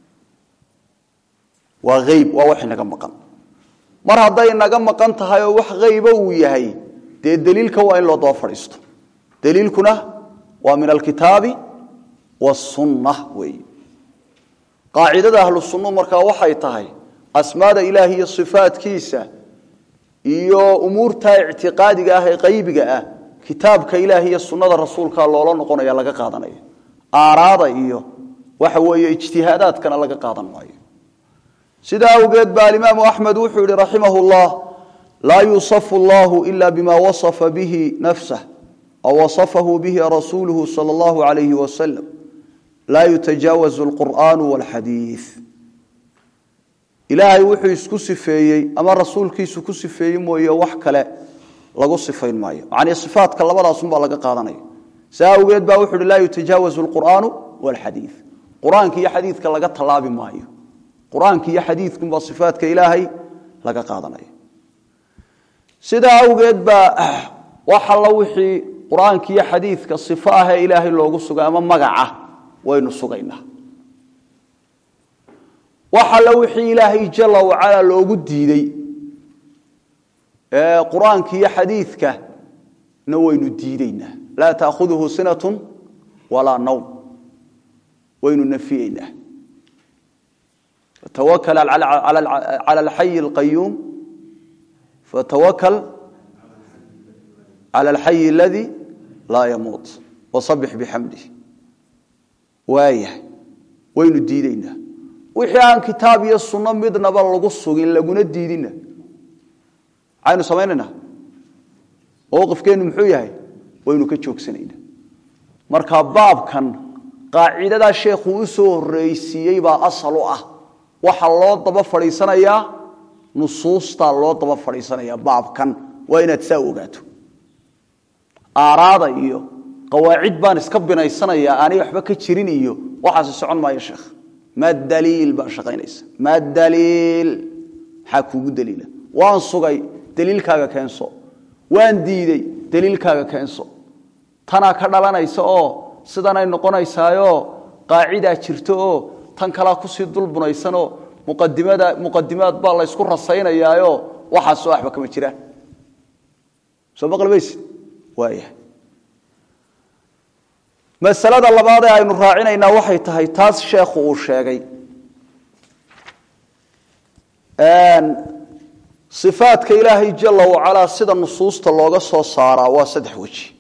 waa hayb waa waxay naga maqan mar hadday naga maqan tahay oo wax hayba uu yahay dee daliilka waa in loo daba fadhiisto daliilkuna waa min alkitaabi wasunna weey qaacidada ahlu sunnu markaa waxay tahay asmaada ilaahi iyo sifaadkiisa iyo umuurta ictiqaadiga ah ee qaybiga ah kitaabka ilaahi iyo sunnada rasuulka loola noqonaya laga qaadanaya aaraada iyo waxa weeye ijtihaadaadkana laga qaadan maayo sidaa awgeed baa alimaamu axmed wuxuu yihi raximah llah laa yusafu allahu ila bima wasafa bihi nafsah aw wasafahu bihi rasuuluhu sala allahu alayhi wasalam laa yutajaawazu alqur'aanu walxadiid ilaahay wuxuu isku sifeeyey ama rasuulkiisu ku sifeeyey mooye wax kale lagu sifayn maayo macnii sifaatka labadaasunbaa laga qaadanaya saa awgeed baa wuxu uhi laa yutajaawazu alqur'aanu walxadiid qur-aanka iyo xadiidka laga tallaabi maayo qur-aanka iyo xadiidkunbaa sifaatka ilaahay laga qaadanaya sidaa awgeed baa wax alla wixii qur-aanka iyo xadiidka sifo ahee ilaahay loogu sugay ama magaca waynu sugaynaa wax alla wixii ilaahay jala wacala loogu diidey ee qur-aanka iyo xadiidka na waynu diideynaa laa taakhuduhu sinatun walaa nawm waynu nafiyeynaa fatawakal cala alxayi alqayuum fatawakal cala alxayi aladii laa yamuut wasabix bixamdih waayahay waynu diideynaa wixii aan kitaab iyo sunno midnaba lagu sugin laguna diidina maxaynu samaynaynaa mowqifkeennu muxuu yahay waynu ka joogsanaynaa marka baabkan qaacidadaa sheekhuu u soo horreysiiyey baa asal u ah waxaa loo daba fadhiisanayaa nusuustaa loo daba fadhiisanayaa baabkan waa inaad saa ogaato aaraada iyo qawaacid baan iska binaysanayaa aanay waxba ka jirin iyo waxaasi socon maayo sheekh ma daliil baa shaqaynaysa ma daliil maxaa kuugu daliila waan sugay daliilkaaga keenso waan diidey daliilkaaga keenso tanaa ka dhalanaysa oo sidanay noqonaysaayo qaacidaa jirto oo tan kalaa kusii dulbunaysanoo muqadimada muqadimaad baa la ysku rasaynayaayo waxaasoo waxba kama jiraan soo maqlimaysid waaya masalada labaad ee aynu raacinaynaa waxay tahay taas sheekhu uu sheegay ifaadka ilaahay jala wacalaa sida nusuusta looga soo saaraa waa saddex weji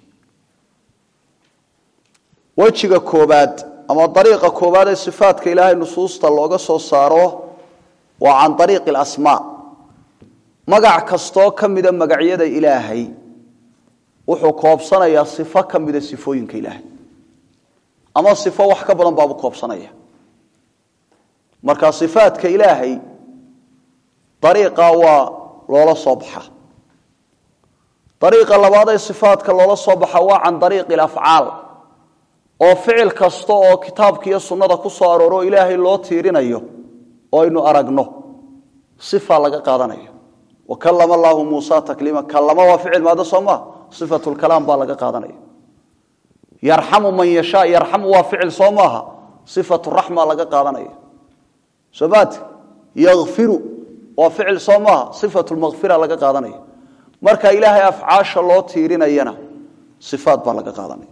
wejiga koobaad ama dariiqa koobaad ee sifaadka ilaahay nusuusta looga soo saaro waa can ariiqi alasmaa magac kastoo ka mida magacyada ilaahay wuxuu koobsanayaa sifo ka mida sifooyinka ilaahay ama sifo wax ka badan baabu koobsanaya marka sifaadka ilaahay dariiqa waa loola soo baxaa dariiqa labaad ee sifaadka loola soo baxa waa can dariiqi alafcaal oo ficil kasta oo kitaabka iyo sunnada ku soo arooro ilaahay loo tiirinayo oo aynu aragno sifa laga qaadanayo wa kallama allaahu muusa takliima kallama waa ficil maada soo maa sifatulkalaam baa laga qaadanaya yarxamu man yashaa yarxamu waa ficil soo maaha sifatu raxma laga qaadanaya soo maate yakfiru waa ficil soo maaha sifatu lmakfira laga qaadanaya marka ilaahay afcaasha loo tiirinayana sifaat baa laga qaadanaya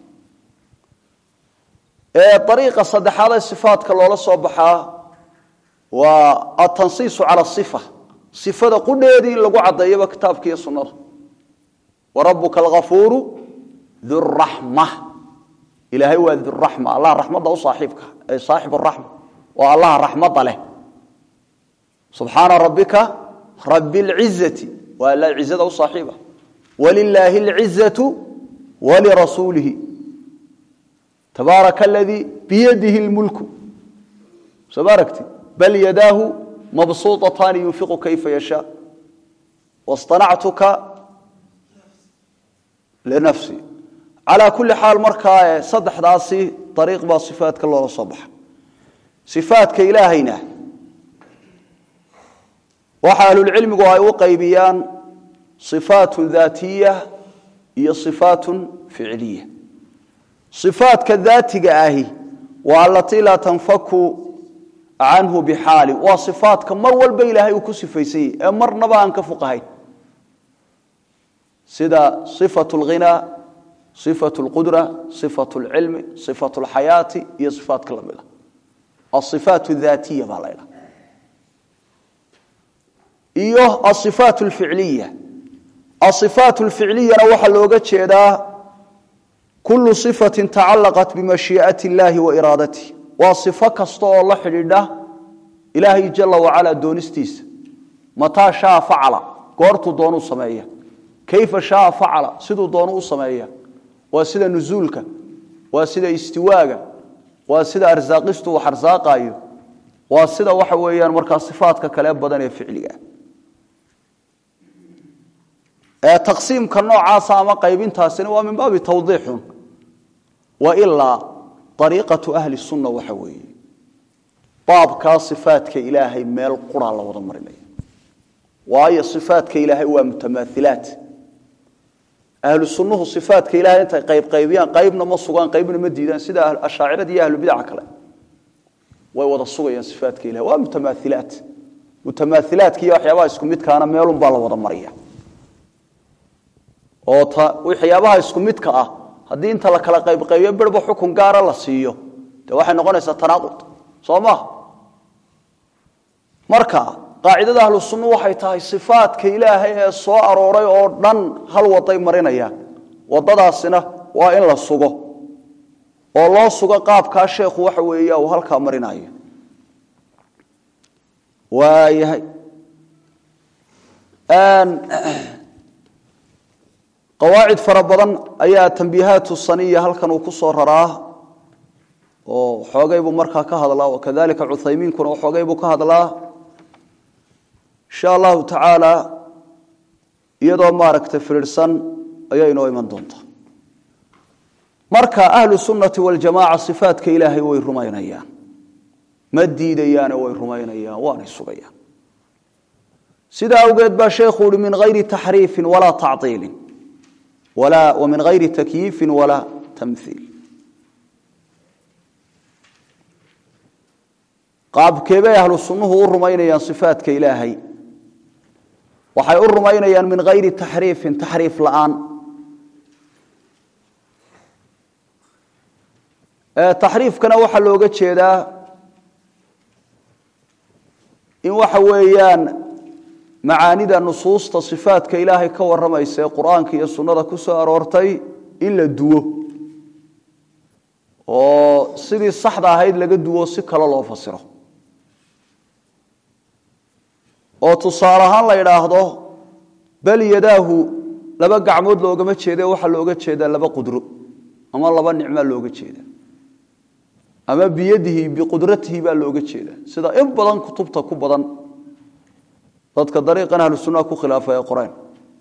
ariiqa saddexaad ee sifaatka loola soo baxaa waa atansiisu cala sifa sifada qudheedii in lagu caddeeyaba kitaabka iyo sunnada wa rabuka alghafuuru duraxma ilaahay waa duraxma allah raxmadda u saaxiibka ay saaxib raxma waa allaha raxmadda leh subxaana rabbika rabi اlcizati waa alla cizada u saaxiiba walilaahi اlcizatu walirasuulihi tabaaraka aladii biyadihi اlmulku soo ma aragti bal yadaahu mabsuuطataani yunfiqu kayfa yashaa waاصطanactuka linafsi calaa kulli xaal markaa saddexdaasi ariiq baa sifaatka loola soo baxa sifaatka ilaahayna waxa ahlulcilmigu ay u qaybiyaan sifaatun daatiya iyo sifaatun ficiliya sifaatka daatiga ahi waa alatii laa tanfaku canhu bixaali waa sifaatka mar walba ilaahay uu ku sifaysan yahy ee marnaba aan ka fuqahayn sida sifatu lghinaa sifatu lqudra sifatu lcilmi sifatu lxayaati iyo sifaatka lamid a asifaat daatiya baa laydhaha iyo asifaat lficliya asifaat lficliyana waxaa looga jeedaa kulu sifati tacalaqat bimashii'ati اllahi wa iraadatihi waa sifo kasta oo la xidhiidha ilaahay jala wacala doonistiisa mataa shaa facala goortuu doonuu sameeya kayfa shaa facala siduu doonu u sameeya waa sida nusuulka waa sida istiwaaga waa sida arsaaqistu wax arsaaqaayo waa sida waxa weeyaan markaa sifaadka kale badan ee ficliga ee taqsiimka noocaasa ama qaybintaasina waa min baabi tawdiixun wa ilaa ariiqatu ahli sunna waxa weeye baabkaa sifaadka ilaahay meel quraa la wada marinaya waayo sifaadka ilaahay waa mutamaahilaat ahlu sunnuhu sifaadka ilahay intay qaybqaybiyaan qaybna ma sugaan qaybna ma diidaan sida ashaacirada iyo ahlubidaca kale way wada sugayaan sifaadka ilahay waa mutamaahilaat mutamaahilaadka iyo waxyaabaha isku midkaana meelun baa la wada maraya oo waxyaabaha isku midka ah haddii inta la kala qaybqaybiyo birba xukun gaara la siiyo dee waxay noqonaysaa tanaaqud soo maha marka qaacidada ahlu sunna waxay tahay sifaadka ilaahay ee soo arooray oo dhan hal waday marinayaan wadadaasina waa in la sugo oo loo sugo qaabkaa sheekhu waxa weeya uu halkaa marinayo waayahay qawaacid fara badan ayaa tambiihaatu saniya halkan uu ku soo raraa oo xoogay buu markaa ka hadlaa wakadalika cuthaymiinkuna xoogay buu ka hadlaa insha allahu tacaala iyadoo maaragtay firirsan ayaa inoo iman doontaa marka ahlu sunnati waljamaaca sifaadka ilaahay way rumaynayaan ma diidayaane way rumaynayaan waanay sugayaan sidaa awgeed baa sheekhu uhi min hayri taxriifin walaa tactiilin min ayri takyiifi walaa tamiil qaabkeebay ahlu sunnuhu u rumaynayaan sifaadka ilaahay waxay u rumaynayaan min hayri taxriifin taxriif la'aan taxriifkana waxaa looga jeedaa in waxa weeyaan macaanida nusuusta sifaadka ilaahay ka waramaysa ee qur-aanka iyo sunnada ku soo aroortay in la duwo oo sidii saxda ahayd laga duwo si kale loo fasiro oo tusaale ahaan la idhaahdo bal yadaahu laba gacmood loogama jeede waxaa looga jeedaa laba qudro ama laba nicmaa looga jeeda ama biyadihi biqudratihi baa looga jeeda sida in badan kutubta ku badan dadka dariiqan ahlu sunnaha ku khilaafa ee qoreen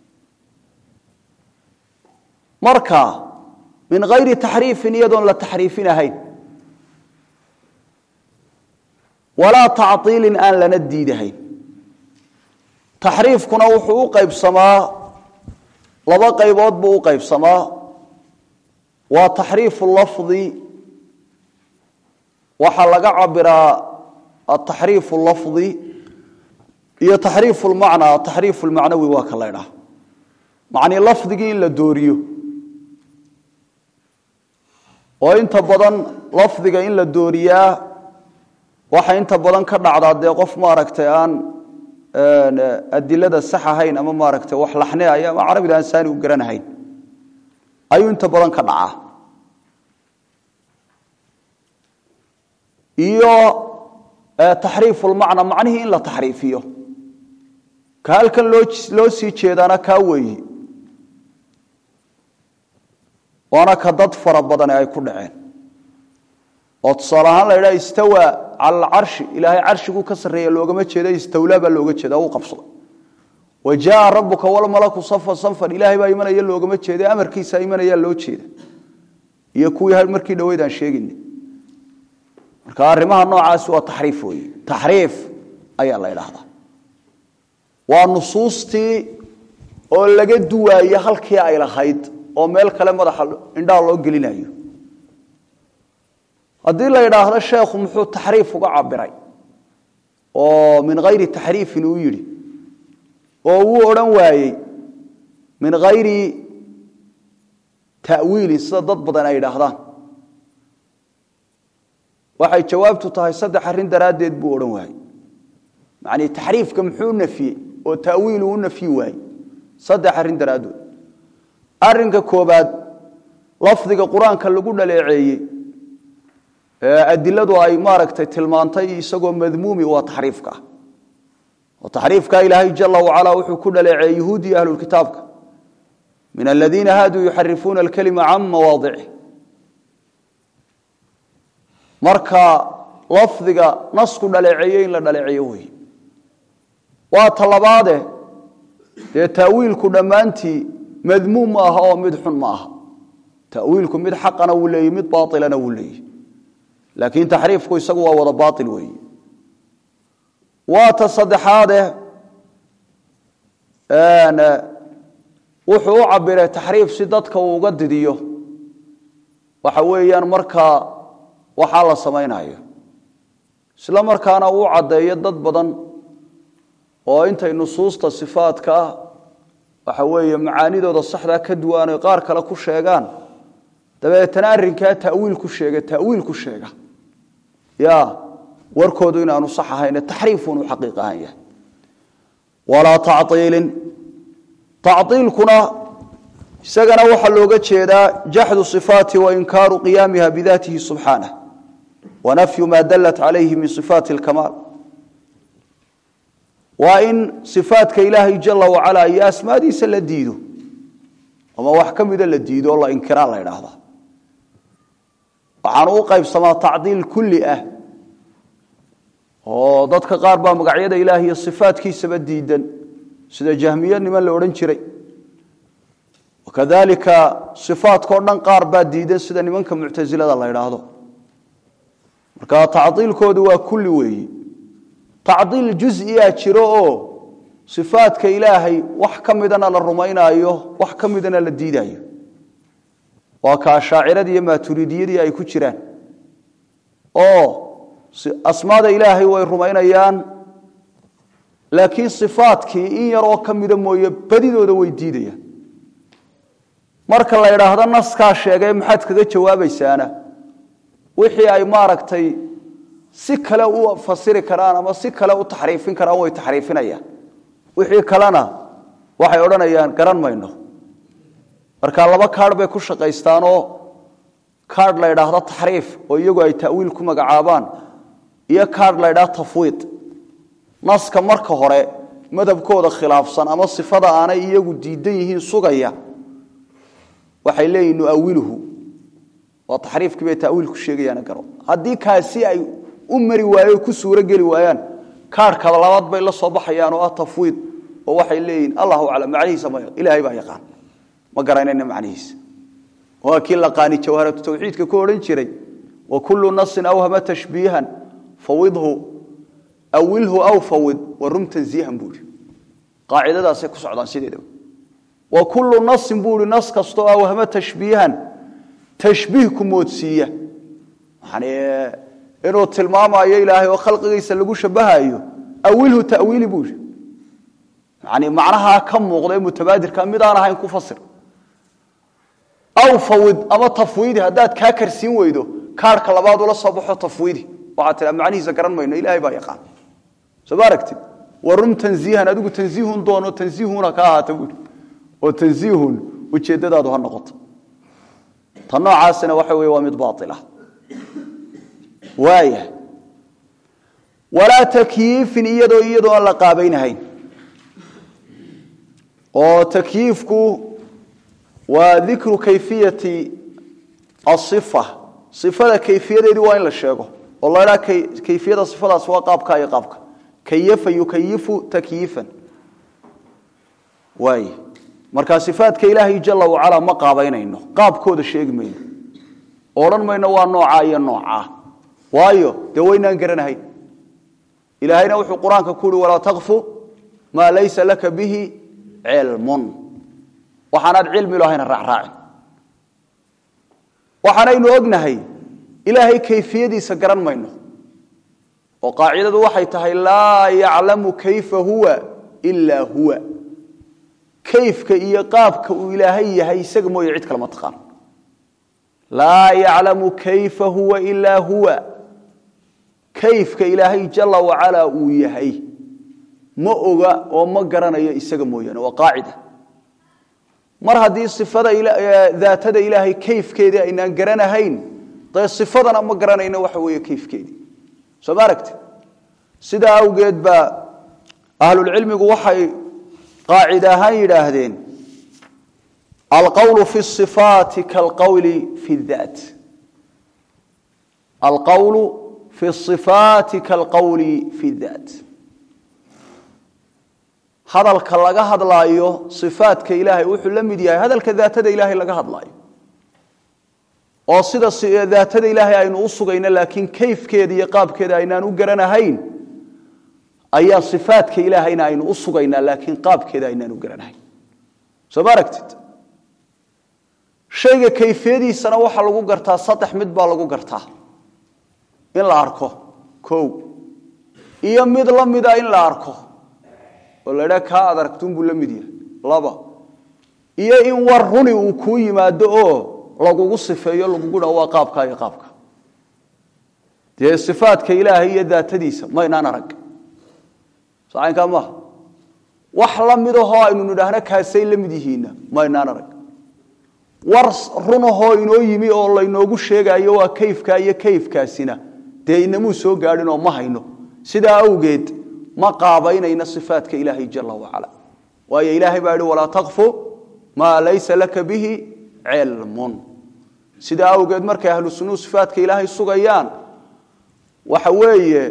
marka min hayri taxriifin iyadoon la taxriifin ahayn walaa tactiilin aan lana diidahayn taxriifkuna wuxuu u qaybsamaa laba qaybood buu u qaybsamaa waa taxriifu lafdi waxaa laga cabiraa ataxriifu lafdi iyo taxriifu lmacnaa ataxriifu lmacnawi waa ka laydhaha macnii lafdigii in la dooriyo oo inta badan lafdiga in la dooriyaa waxa inta badan ka dhacdaa dee qof maaragtay aan adilada sax ahayn ama maaragtay wax laxneaya ama carabida aan saani u garanahayn ayuu inta badan ka dhacaa iyo taxriifu lmacna macnihii in la taxriifiyo ka halkan loo loo sii jeedaana kaa weeyi waana ka dad fara badane ay ku dhaceen oo tusaale ahaan la yidhaha istawa cala alcarshi ilaahay carshiguu ka sarreeya loogama jeeda istawlaa baa looga jeeda uu qabsaday wa jaaa rabuka walmalaku safan sanfan ilaahay baa imanaya loogama jeeda amarkiisa imanayaa loo jeeda iyo kuwii markii dhaweyd aan sheegayna marka arrimaha noocaasi waa taxriif weeye taxriif ayaa la idhaahdaa waa nusuustii oo laga duwaaye halkii ay lahayd oo meel kale madaxa indhaha loo gelinayo haddii la idhaahdo sheekhu muxuu taxriif uga cabiray oo min hayri taxriifin uu yidhi oo uu odhan waayey min hayri ta'wiilin sida dad badan ay idhaahdaan waxay jawaabtu tahay saddex arrin daraaddeed buu odhan waayey macnii taxriifka muxuu nafiyey oo ta'wiilu u nafyi waayey saddex arrin daraaddood arrinka koobaad lafdiga qur-aanka lagu dhaleeceeyey adiladu ay maaragtay tilmaantay isagoo madmuumi waa taxriifka oo taxriifka ilaahay jala wacala wuxuu ku dhaleeceeyey yahuudiya ahlulkitaabka min aladiina haaduu yuxarifuuna alkalima can mawaadicih marka lafdiga nasku dhaleeceeye in la dhaleeceeyo wey waa talabaade dee taawiilku dhammaantii madmuum ma aha oo mid xun ma aha tawiilku mid xaqana wuu leeyey mid baailana wuu leeyey laakiin taxriifku isagu waa wada baail weeye waa ta saddexaade wuxuu u cabiray taxriif si dadka uu uga didiyo waxa weeyaan markaa waxaa la samaynayo isla markaana uu caddeeyo dad badan oo intay nusuusta sifaadka ah waxa weeye macaanidooda saxdaa ka duwan oy qaar kale ku sheegaan dabeetana arrinkaa tawiil ku sheega tawiil ku sheega ya warkoodu inaanu sax ahayn taxriifunu xaqiiq ahaan yahay walaa tacطiilin tacطiilkuna isagana waxaa looga jeedaa jaxdu صifaati wainkaaru qiyaamiha bidatihi subxaanah wanafyu ma dalat calayhi min صifaati اlkamaal waa in صifaatka ilaahay jala wacala iyo asmaadiisa la diido ama wax ka mida la diido oo la inkiraa la idhaahda waxaanu u qaybsamaa tacdiil kulli ah oo dadka qaar baa magacyada ilaah iyo sifaatkiisaba diidan sida jahmiya niman la odhan jiray wakadalika sifaadkao dhan qaar baa diidan sida nimanka muctasilada la idhaahdo marka tacdiilkoodu waa kulli weeyi tacdiil juziyaa jiro oo sifaadka ilaahay wax ka midana la rumaynaayo wax ka midana la diidaayo waa ka ashaaciradii iyo maaturidiyadii ay ku jiraan oo asmaada ilaahay way rumaynayaan laakiin sifaadkii in yaroo ka mida mooye badidooda way diidayaan marka la idhaahdo naskaa sheegay maxaad kaga jawaabaysaana wixii ay maaragtay si kale u fasiri karaan ama si kale u taxriifin karaan way taxriifinayaan wixii kalena waxay odhanayaan garan mayno marka laba kaadh bay ku shaqaystaanoo kaadh la ydhaahdo taxriif oo iyagu ay ta'wiil ku magacaabaan iyo kaadh la ydhahdo tafwiid naska marka hore madhabkooda khilaafsan ama sifada aanay iyagu diidan yihiin sugaya waxay leeyihin nuawiluhu waa taxriifkii bay taawiilku sheegayaana garo haddii kaasi ay u mari waayo ku suuro geli waayaan kaarhka labaad bay la soo baxayaan oo ah tafwiid oo waxay leeyihiin allahu aclam macnihiisa ma ilaahay baa yaqaan ma garanayna macnihiisa waa kii laqaani jawharatu tawxiidka ku odhan jiray wa kullu nasin awhama tashbiihan fawidhu awilhu aw fawid warum tanziihan buuri qaacidadaasay ku socdaan sideedaba wa kullu nasin buuri nas kastoo awhama tashbiihan tashbiih ku moodsiiya yani inuu tilmaamayo ilaahay oo khalqigiisa lagu shabahayo awilhu tawiili buuri yani macnahaa ka muuqda ee mutabaadirka mid aan ahayn ku fasir aw fawid ama tafwiidi haddaad kaa karsiin weydo kaarhka labaad ula soo baxo tafwiidi waxaad tiraa macnihiisa garan mayno ilaahay baa yaqaan soo ma aragtid warum tanziihan adigu tanziihun doono tanziihuna ka ahaata buuri oo tanziihun ujeeddadaadu ha noqoto ta noocaasina waxa weeye waa mid baatila waaya walaa takyiifin iyadoo iyadoo aan la qaabaynahayn oo takyiifku waa dikru kayfiyati aifa ifada kayfiyadeedii waa in la sheego oo la dhaa kayfiyada ifadaas waa qaabka iyo qaabka kayafa yukayifu takyiifan waay marka sifaadka ilaahay jala wacala ma qaabaynayno qaabkooda sheegi mayno odhan mayno waa noocaa iyo noocaa waayo dee waynaan garanahayn ilaahayna wuxuu qur-aanka ku uhi walaa takfu maa laysa laka bihi cilmun waxaanaad cilmi lahayna raacraacin waxaanaynu ognahay ilaahay kayfiyadiisa garan mayno oo qaacidadu waxay tahay laa yaclamu kayfa huwa ilaa huwa kayfka iyo qaabka uu ilaahay yahay isaga mooye cid kalema taqaan laa yaclamu kayfa huwa ilaa huwa kayfka ilaahay jala wacalaa uu yahay ma oga oo ma garanayo isaga mooyaane waa qaacida mar haddii ifada daatada ilaahay kayfkeedii aynaan garanahayn dee ifadana ma garanayno waxa weeye kayfkeedii soo ma aragti sidaa awgeed baa ahlulcilmigu waxay qaacid ahaan yidhaahdeen alqawlu fi ifaati kalqawli fi daat alqawlu fi ifaati kalqawli fi daat hadalka laga hadlaayo ifaadka ilaahay wuxuu la mid yahay hadalka daatada ilaahay laga hadlaayo oo sida daatada ilaahay aynu u sugayno laakiin kayfkeeda iyo qaabkeeda aynaan u garanahayn ayaa ifaadka ilaahayna aynu u sugaynaa laakiin qaabkeeda aynaan u garanahayn soo ma aragtid shayga kayfiyadiisana waxaa lagu gartaa saddex mid baa lagu gartaa in la arko o iyo mid la mida in la arko oo la dhaa kaa aad aragtuunbuu la mid yahay laba iyo in war runi uu kuu yimaado oo lagugu sifeeyo lagugu dha waa qaabka iyo qaabka dee sifaadka ilaahay iyo daatadiisa maynaan arag sacaynkaa maaha wax la midahoo aynu nidhaahno kaasay la mid yihiinna maynaan arag war runahoo inoo yimi oo laynoogu sheegaayo waa kayfkaa iyo kayfkaasina dee inamuu soo gaadhin oo ma hayno sidaa awgeed ma qaabaynayna ifaadka ilaahay jala wacala waayo ilaahay baa yihi walaa takfu maa laysa laka bihi cilmun sidaa awgeed markay ahlu sunuu ifaadka ilaahay sugayaan waxa weeye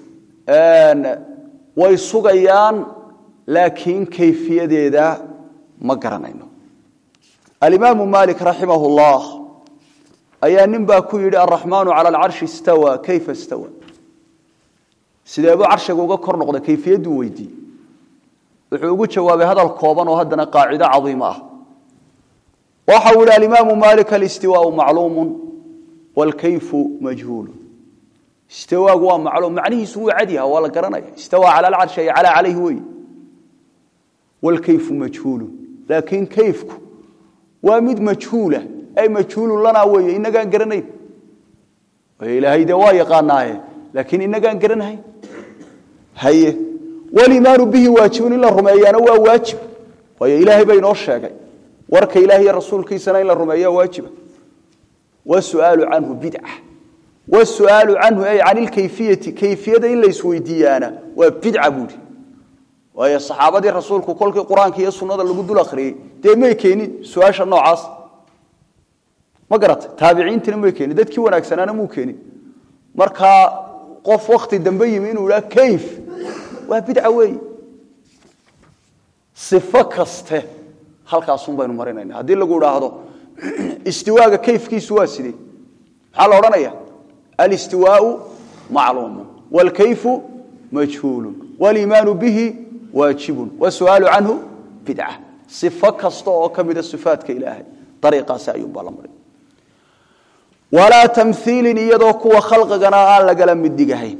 way sugayaan laakiin kayfiyadeeda ma garanayno alimaamu malik raximah llah ayaa nin baa ku yidhi araxmaanu cala alcarshi istawa kayfa istawa sideebuu carshiga uga kor noqda kayfiyadduu weydiiyey wuxuu ugu jawaabay hadal kooban oo haddana qaacido cadiimo ah waxau yihi alimaamu malik alistiwaau macluumu waalkayfu majhuulu istiwaagu waa macluum macnihiisu wuu cadyaha waa la garanaya istawaa cala alcarshi ay calaa calayhi wey waalkayfu majhuulu laakiin kayfku waa mid majhuula ay majhuulun lanaa weeye inagaan garanayn ilaahay dee waa yaqaanaaye laakiin inagaan garanahayn haye walimaanu bihi waajibun in la rumeeyaana waa waajib waayo ilaahay baa inoo sheegay warka ilaah iyo rasuulkiisana in la rumeeya waajiba wasuaalu canhu bidca wasuaalu canhu ay can ilkayfiyati kayfiyada in la isweydiiyaana waa bidca buuri waayo saxaabadii rasuulku kolkii qur-aanka iyo sunnada lagu dul akhriyey dee may keenin su-aasha noocaas ma garatay taabiciintina may keenin dadkii wanaagsanaana muu keenin markaa qof wakti dambe yimi inuu idhaa kayf waa bidca weeye sifo kaste halkaasun baynu marinayna haddii lagu idhaahdo istiwaaga kayfkiisu waa sidee maxaa la odhanaya alistiwaau macluumun wاlkayfu majhuulu wاliimaanu bihi waajibun wasu'aalu canhu bidca sifo kasta oo ka mida sifaatka ilaahay dariiqaasi ayuunbaa la marin walaa tamhiilin iyadoo kuwa khalqigana aan lagala mid dhigahayn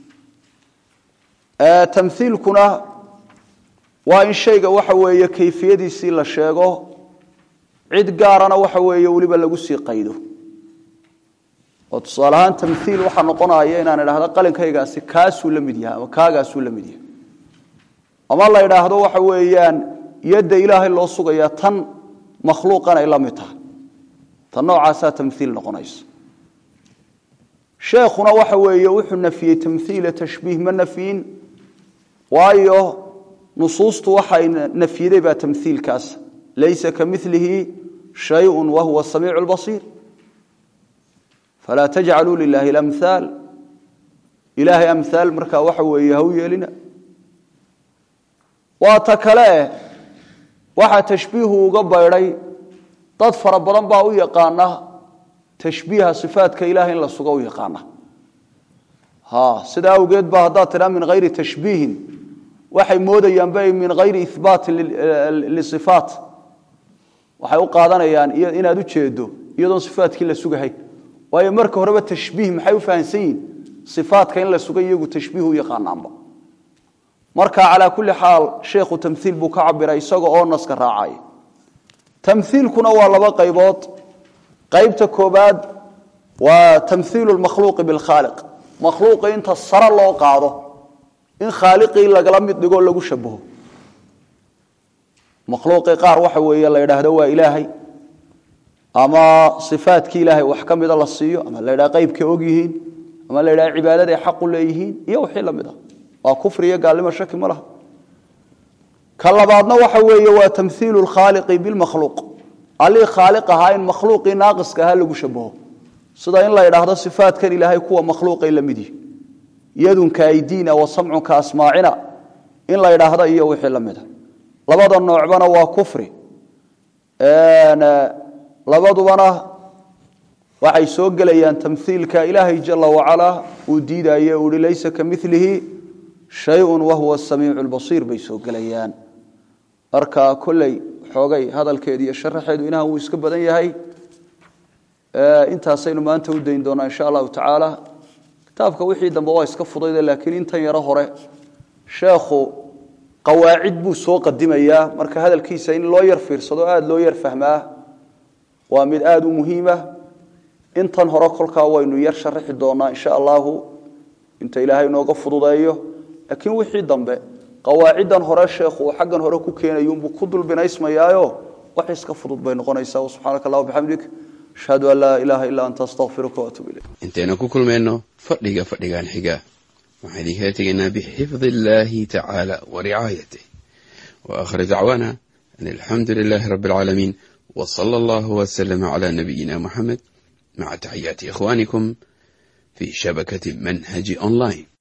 tamhiilkuna waa in shayga waxa weeye kayfiyadiisii la sheego cid gaarana waxa weeye weliba lagu sii qaydo oo tusaale ahaan tamhiil waxaa noqonaya inaan idhaahdo qalinkaygaasi kaasuu la mid yahay ama kaagaasuu la mid yahay ama la idhaahdo waxa weeyaan yadda ilaahay loo sugaya tan makhluuqan ay la mid tahay tan noocaasaa tamhiil noqonaysa sheekhuna waxa weeye wuxuu nafiyey tamhiila tashbiih ma nafyin waayo nusuustu waxay nafyiday baa tamhiilkaas laysa ka milihi shayun wa huwa samiicu lbasiir falaa tajcaluu lilaahi lamhaal ilaahay amhaal markaa waxa weeye ha u yeelina waa ta kale waxaa tashbiihu uga baydhay dad fara badan baa u yaqaana tashbiiha sifaadka ilahay in la sugo u yaqaana ha sidaa awgeed ba haddaad tidhaa min hayri tashbiihin waxay moodayaanba min hayri ihbaati lisifaat waxay u qaadanayaan inaad u jeedo iyadoon sifaatkii la sugahayn waayo marka horeba tashbiih maxay u fahamsan yihin sifaatka in la sugay iyagu tashbiih u yaqaanaanba marka calaa kulli xaal sheekhu tamhiil buu ka cabiray isaga oo naska raacaya tamhiilkuna waa laba qaybood qaybta koobaad waa tamhiilu lmakhluuqi bilkhaaliq makhluuqi inta sare loo qaado in khaaliqii lagala mid dhigoo lagu shabaho makhluuqii qaar waxa weeye la yidhaahdo waa ilaahay ama sifaatkii ilaahay wax ka mida la siiyo ama la yidhaha qaybkay og yihiin ama la yidhaha cibaadaday xaqu leeyihiin iyo wixii la mid ah waa kufri iyo gaalnimo shaki ma laha ka labaadna waxa weeye waa tamhiilu lkhaaliqi bilmakhluuq allii khaaliq ahaa in makhluuqii naaqiska ahaa lagu shabaho sida in la yidhaahdo sifaatkan ilaahay kuwa makhluuqay la mid yihi yadunka aydiina wa samcunka asmaacina in la yidhaahdo iyo wixii la mida labada noocbana waa kufri labadubana waxay soo gelayaan tamhiilka ilaahay jala wacalaa uu diidaye uu hi laysa ka milihi shayun wahuwa samiicu lbasiir bay soo gelayaan marka kolley xoogay hadalkeedu iyo sharaxeedu inaha wuu iska badan yahay intaasaynu maanta u dayn doonaa insha allahu tacaala kitaabka wixii dambe waa iska fudayde laakiin intan yaro hore sheekhu qawaacid buu soo qadimayaa marka hadalkiisa in loo yar fiirsado aada loo yar fahmaa waa mid aada u muhiima intan hore kolkaa waynu yar sharaxi doonaa insha allahu inta ilaahay inooga fududeeyo laakiin wixii dambe qawaaciddan hore sheekhu uu xaggan hore ku keenayuunbuu ku dulbinaysmayaayo wax iska fudud bay noqonaysaa subxaanaka allah bixamdik ashhadu an laa ilaaha illaa anta astaqfiruka waatuub ilayk intaynu ku kulmayno fadhiga fadhigan xiga waxaan idinkala tegaynaa bixifdi illaahi tacaala wa ricaayatih wa aakhir dacwaana an alxamdu lilaahi rabbi alcaalamiin wa sala allahu wasalama calaa nabiyina muxamed maca taxiyaati ikhwaanikum fi shabakati manhaji online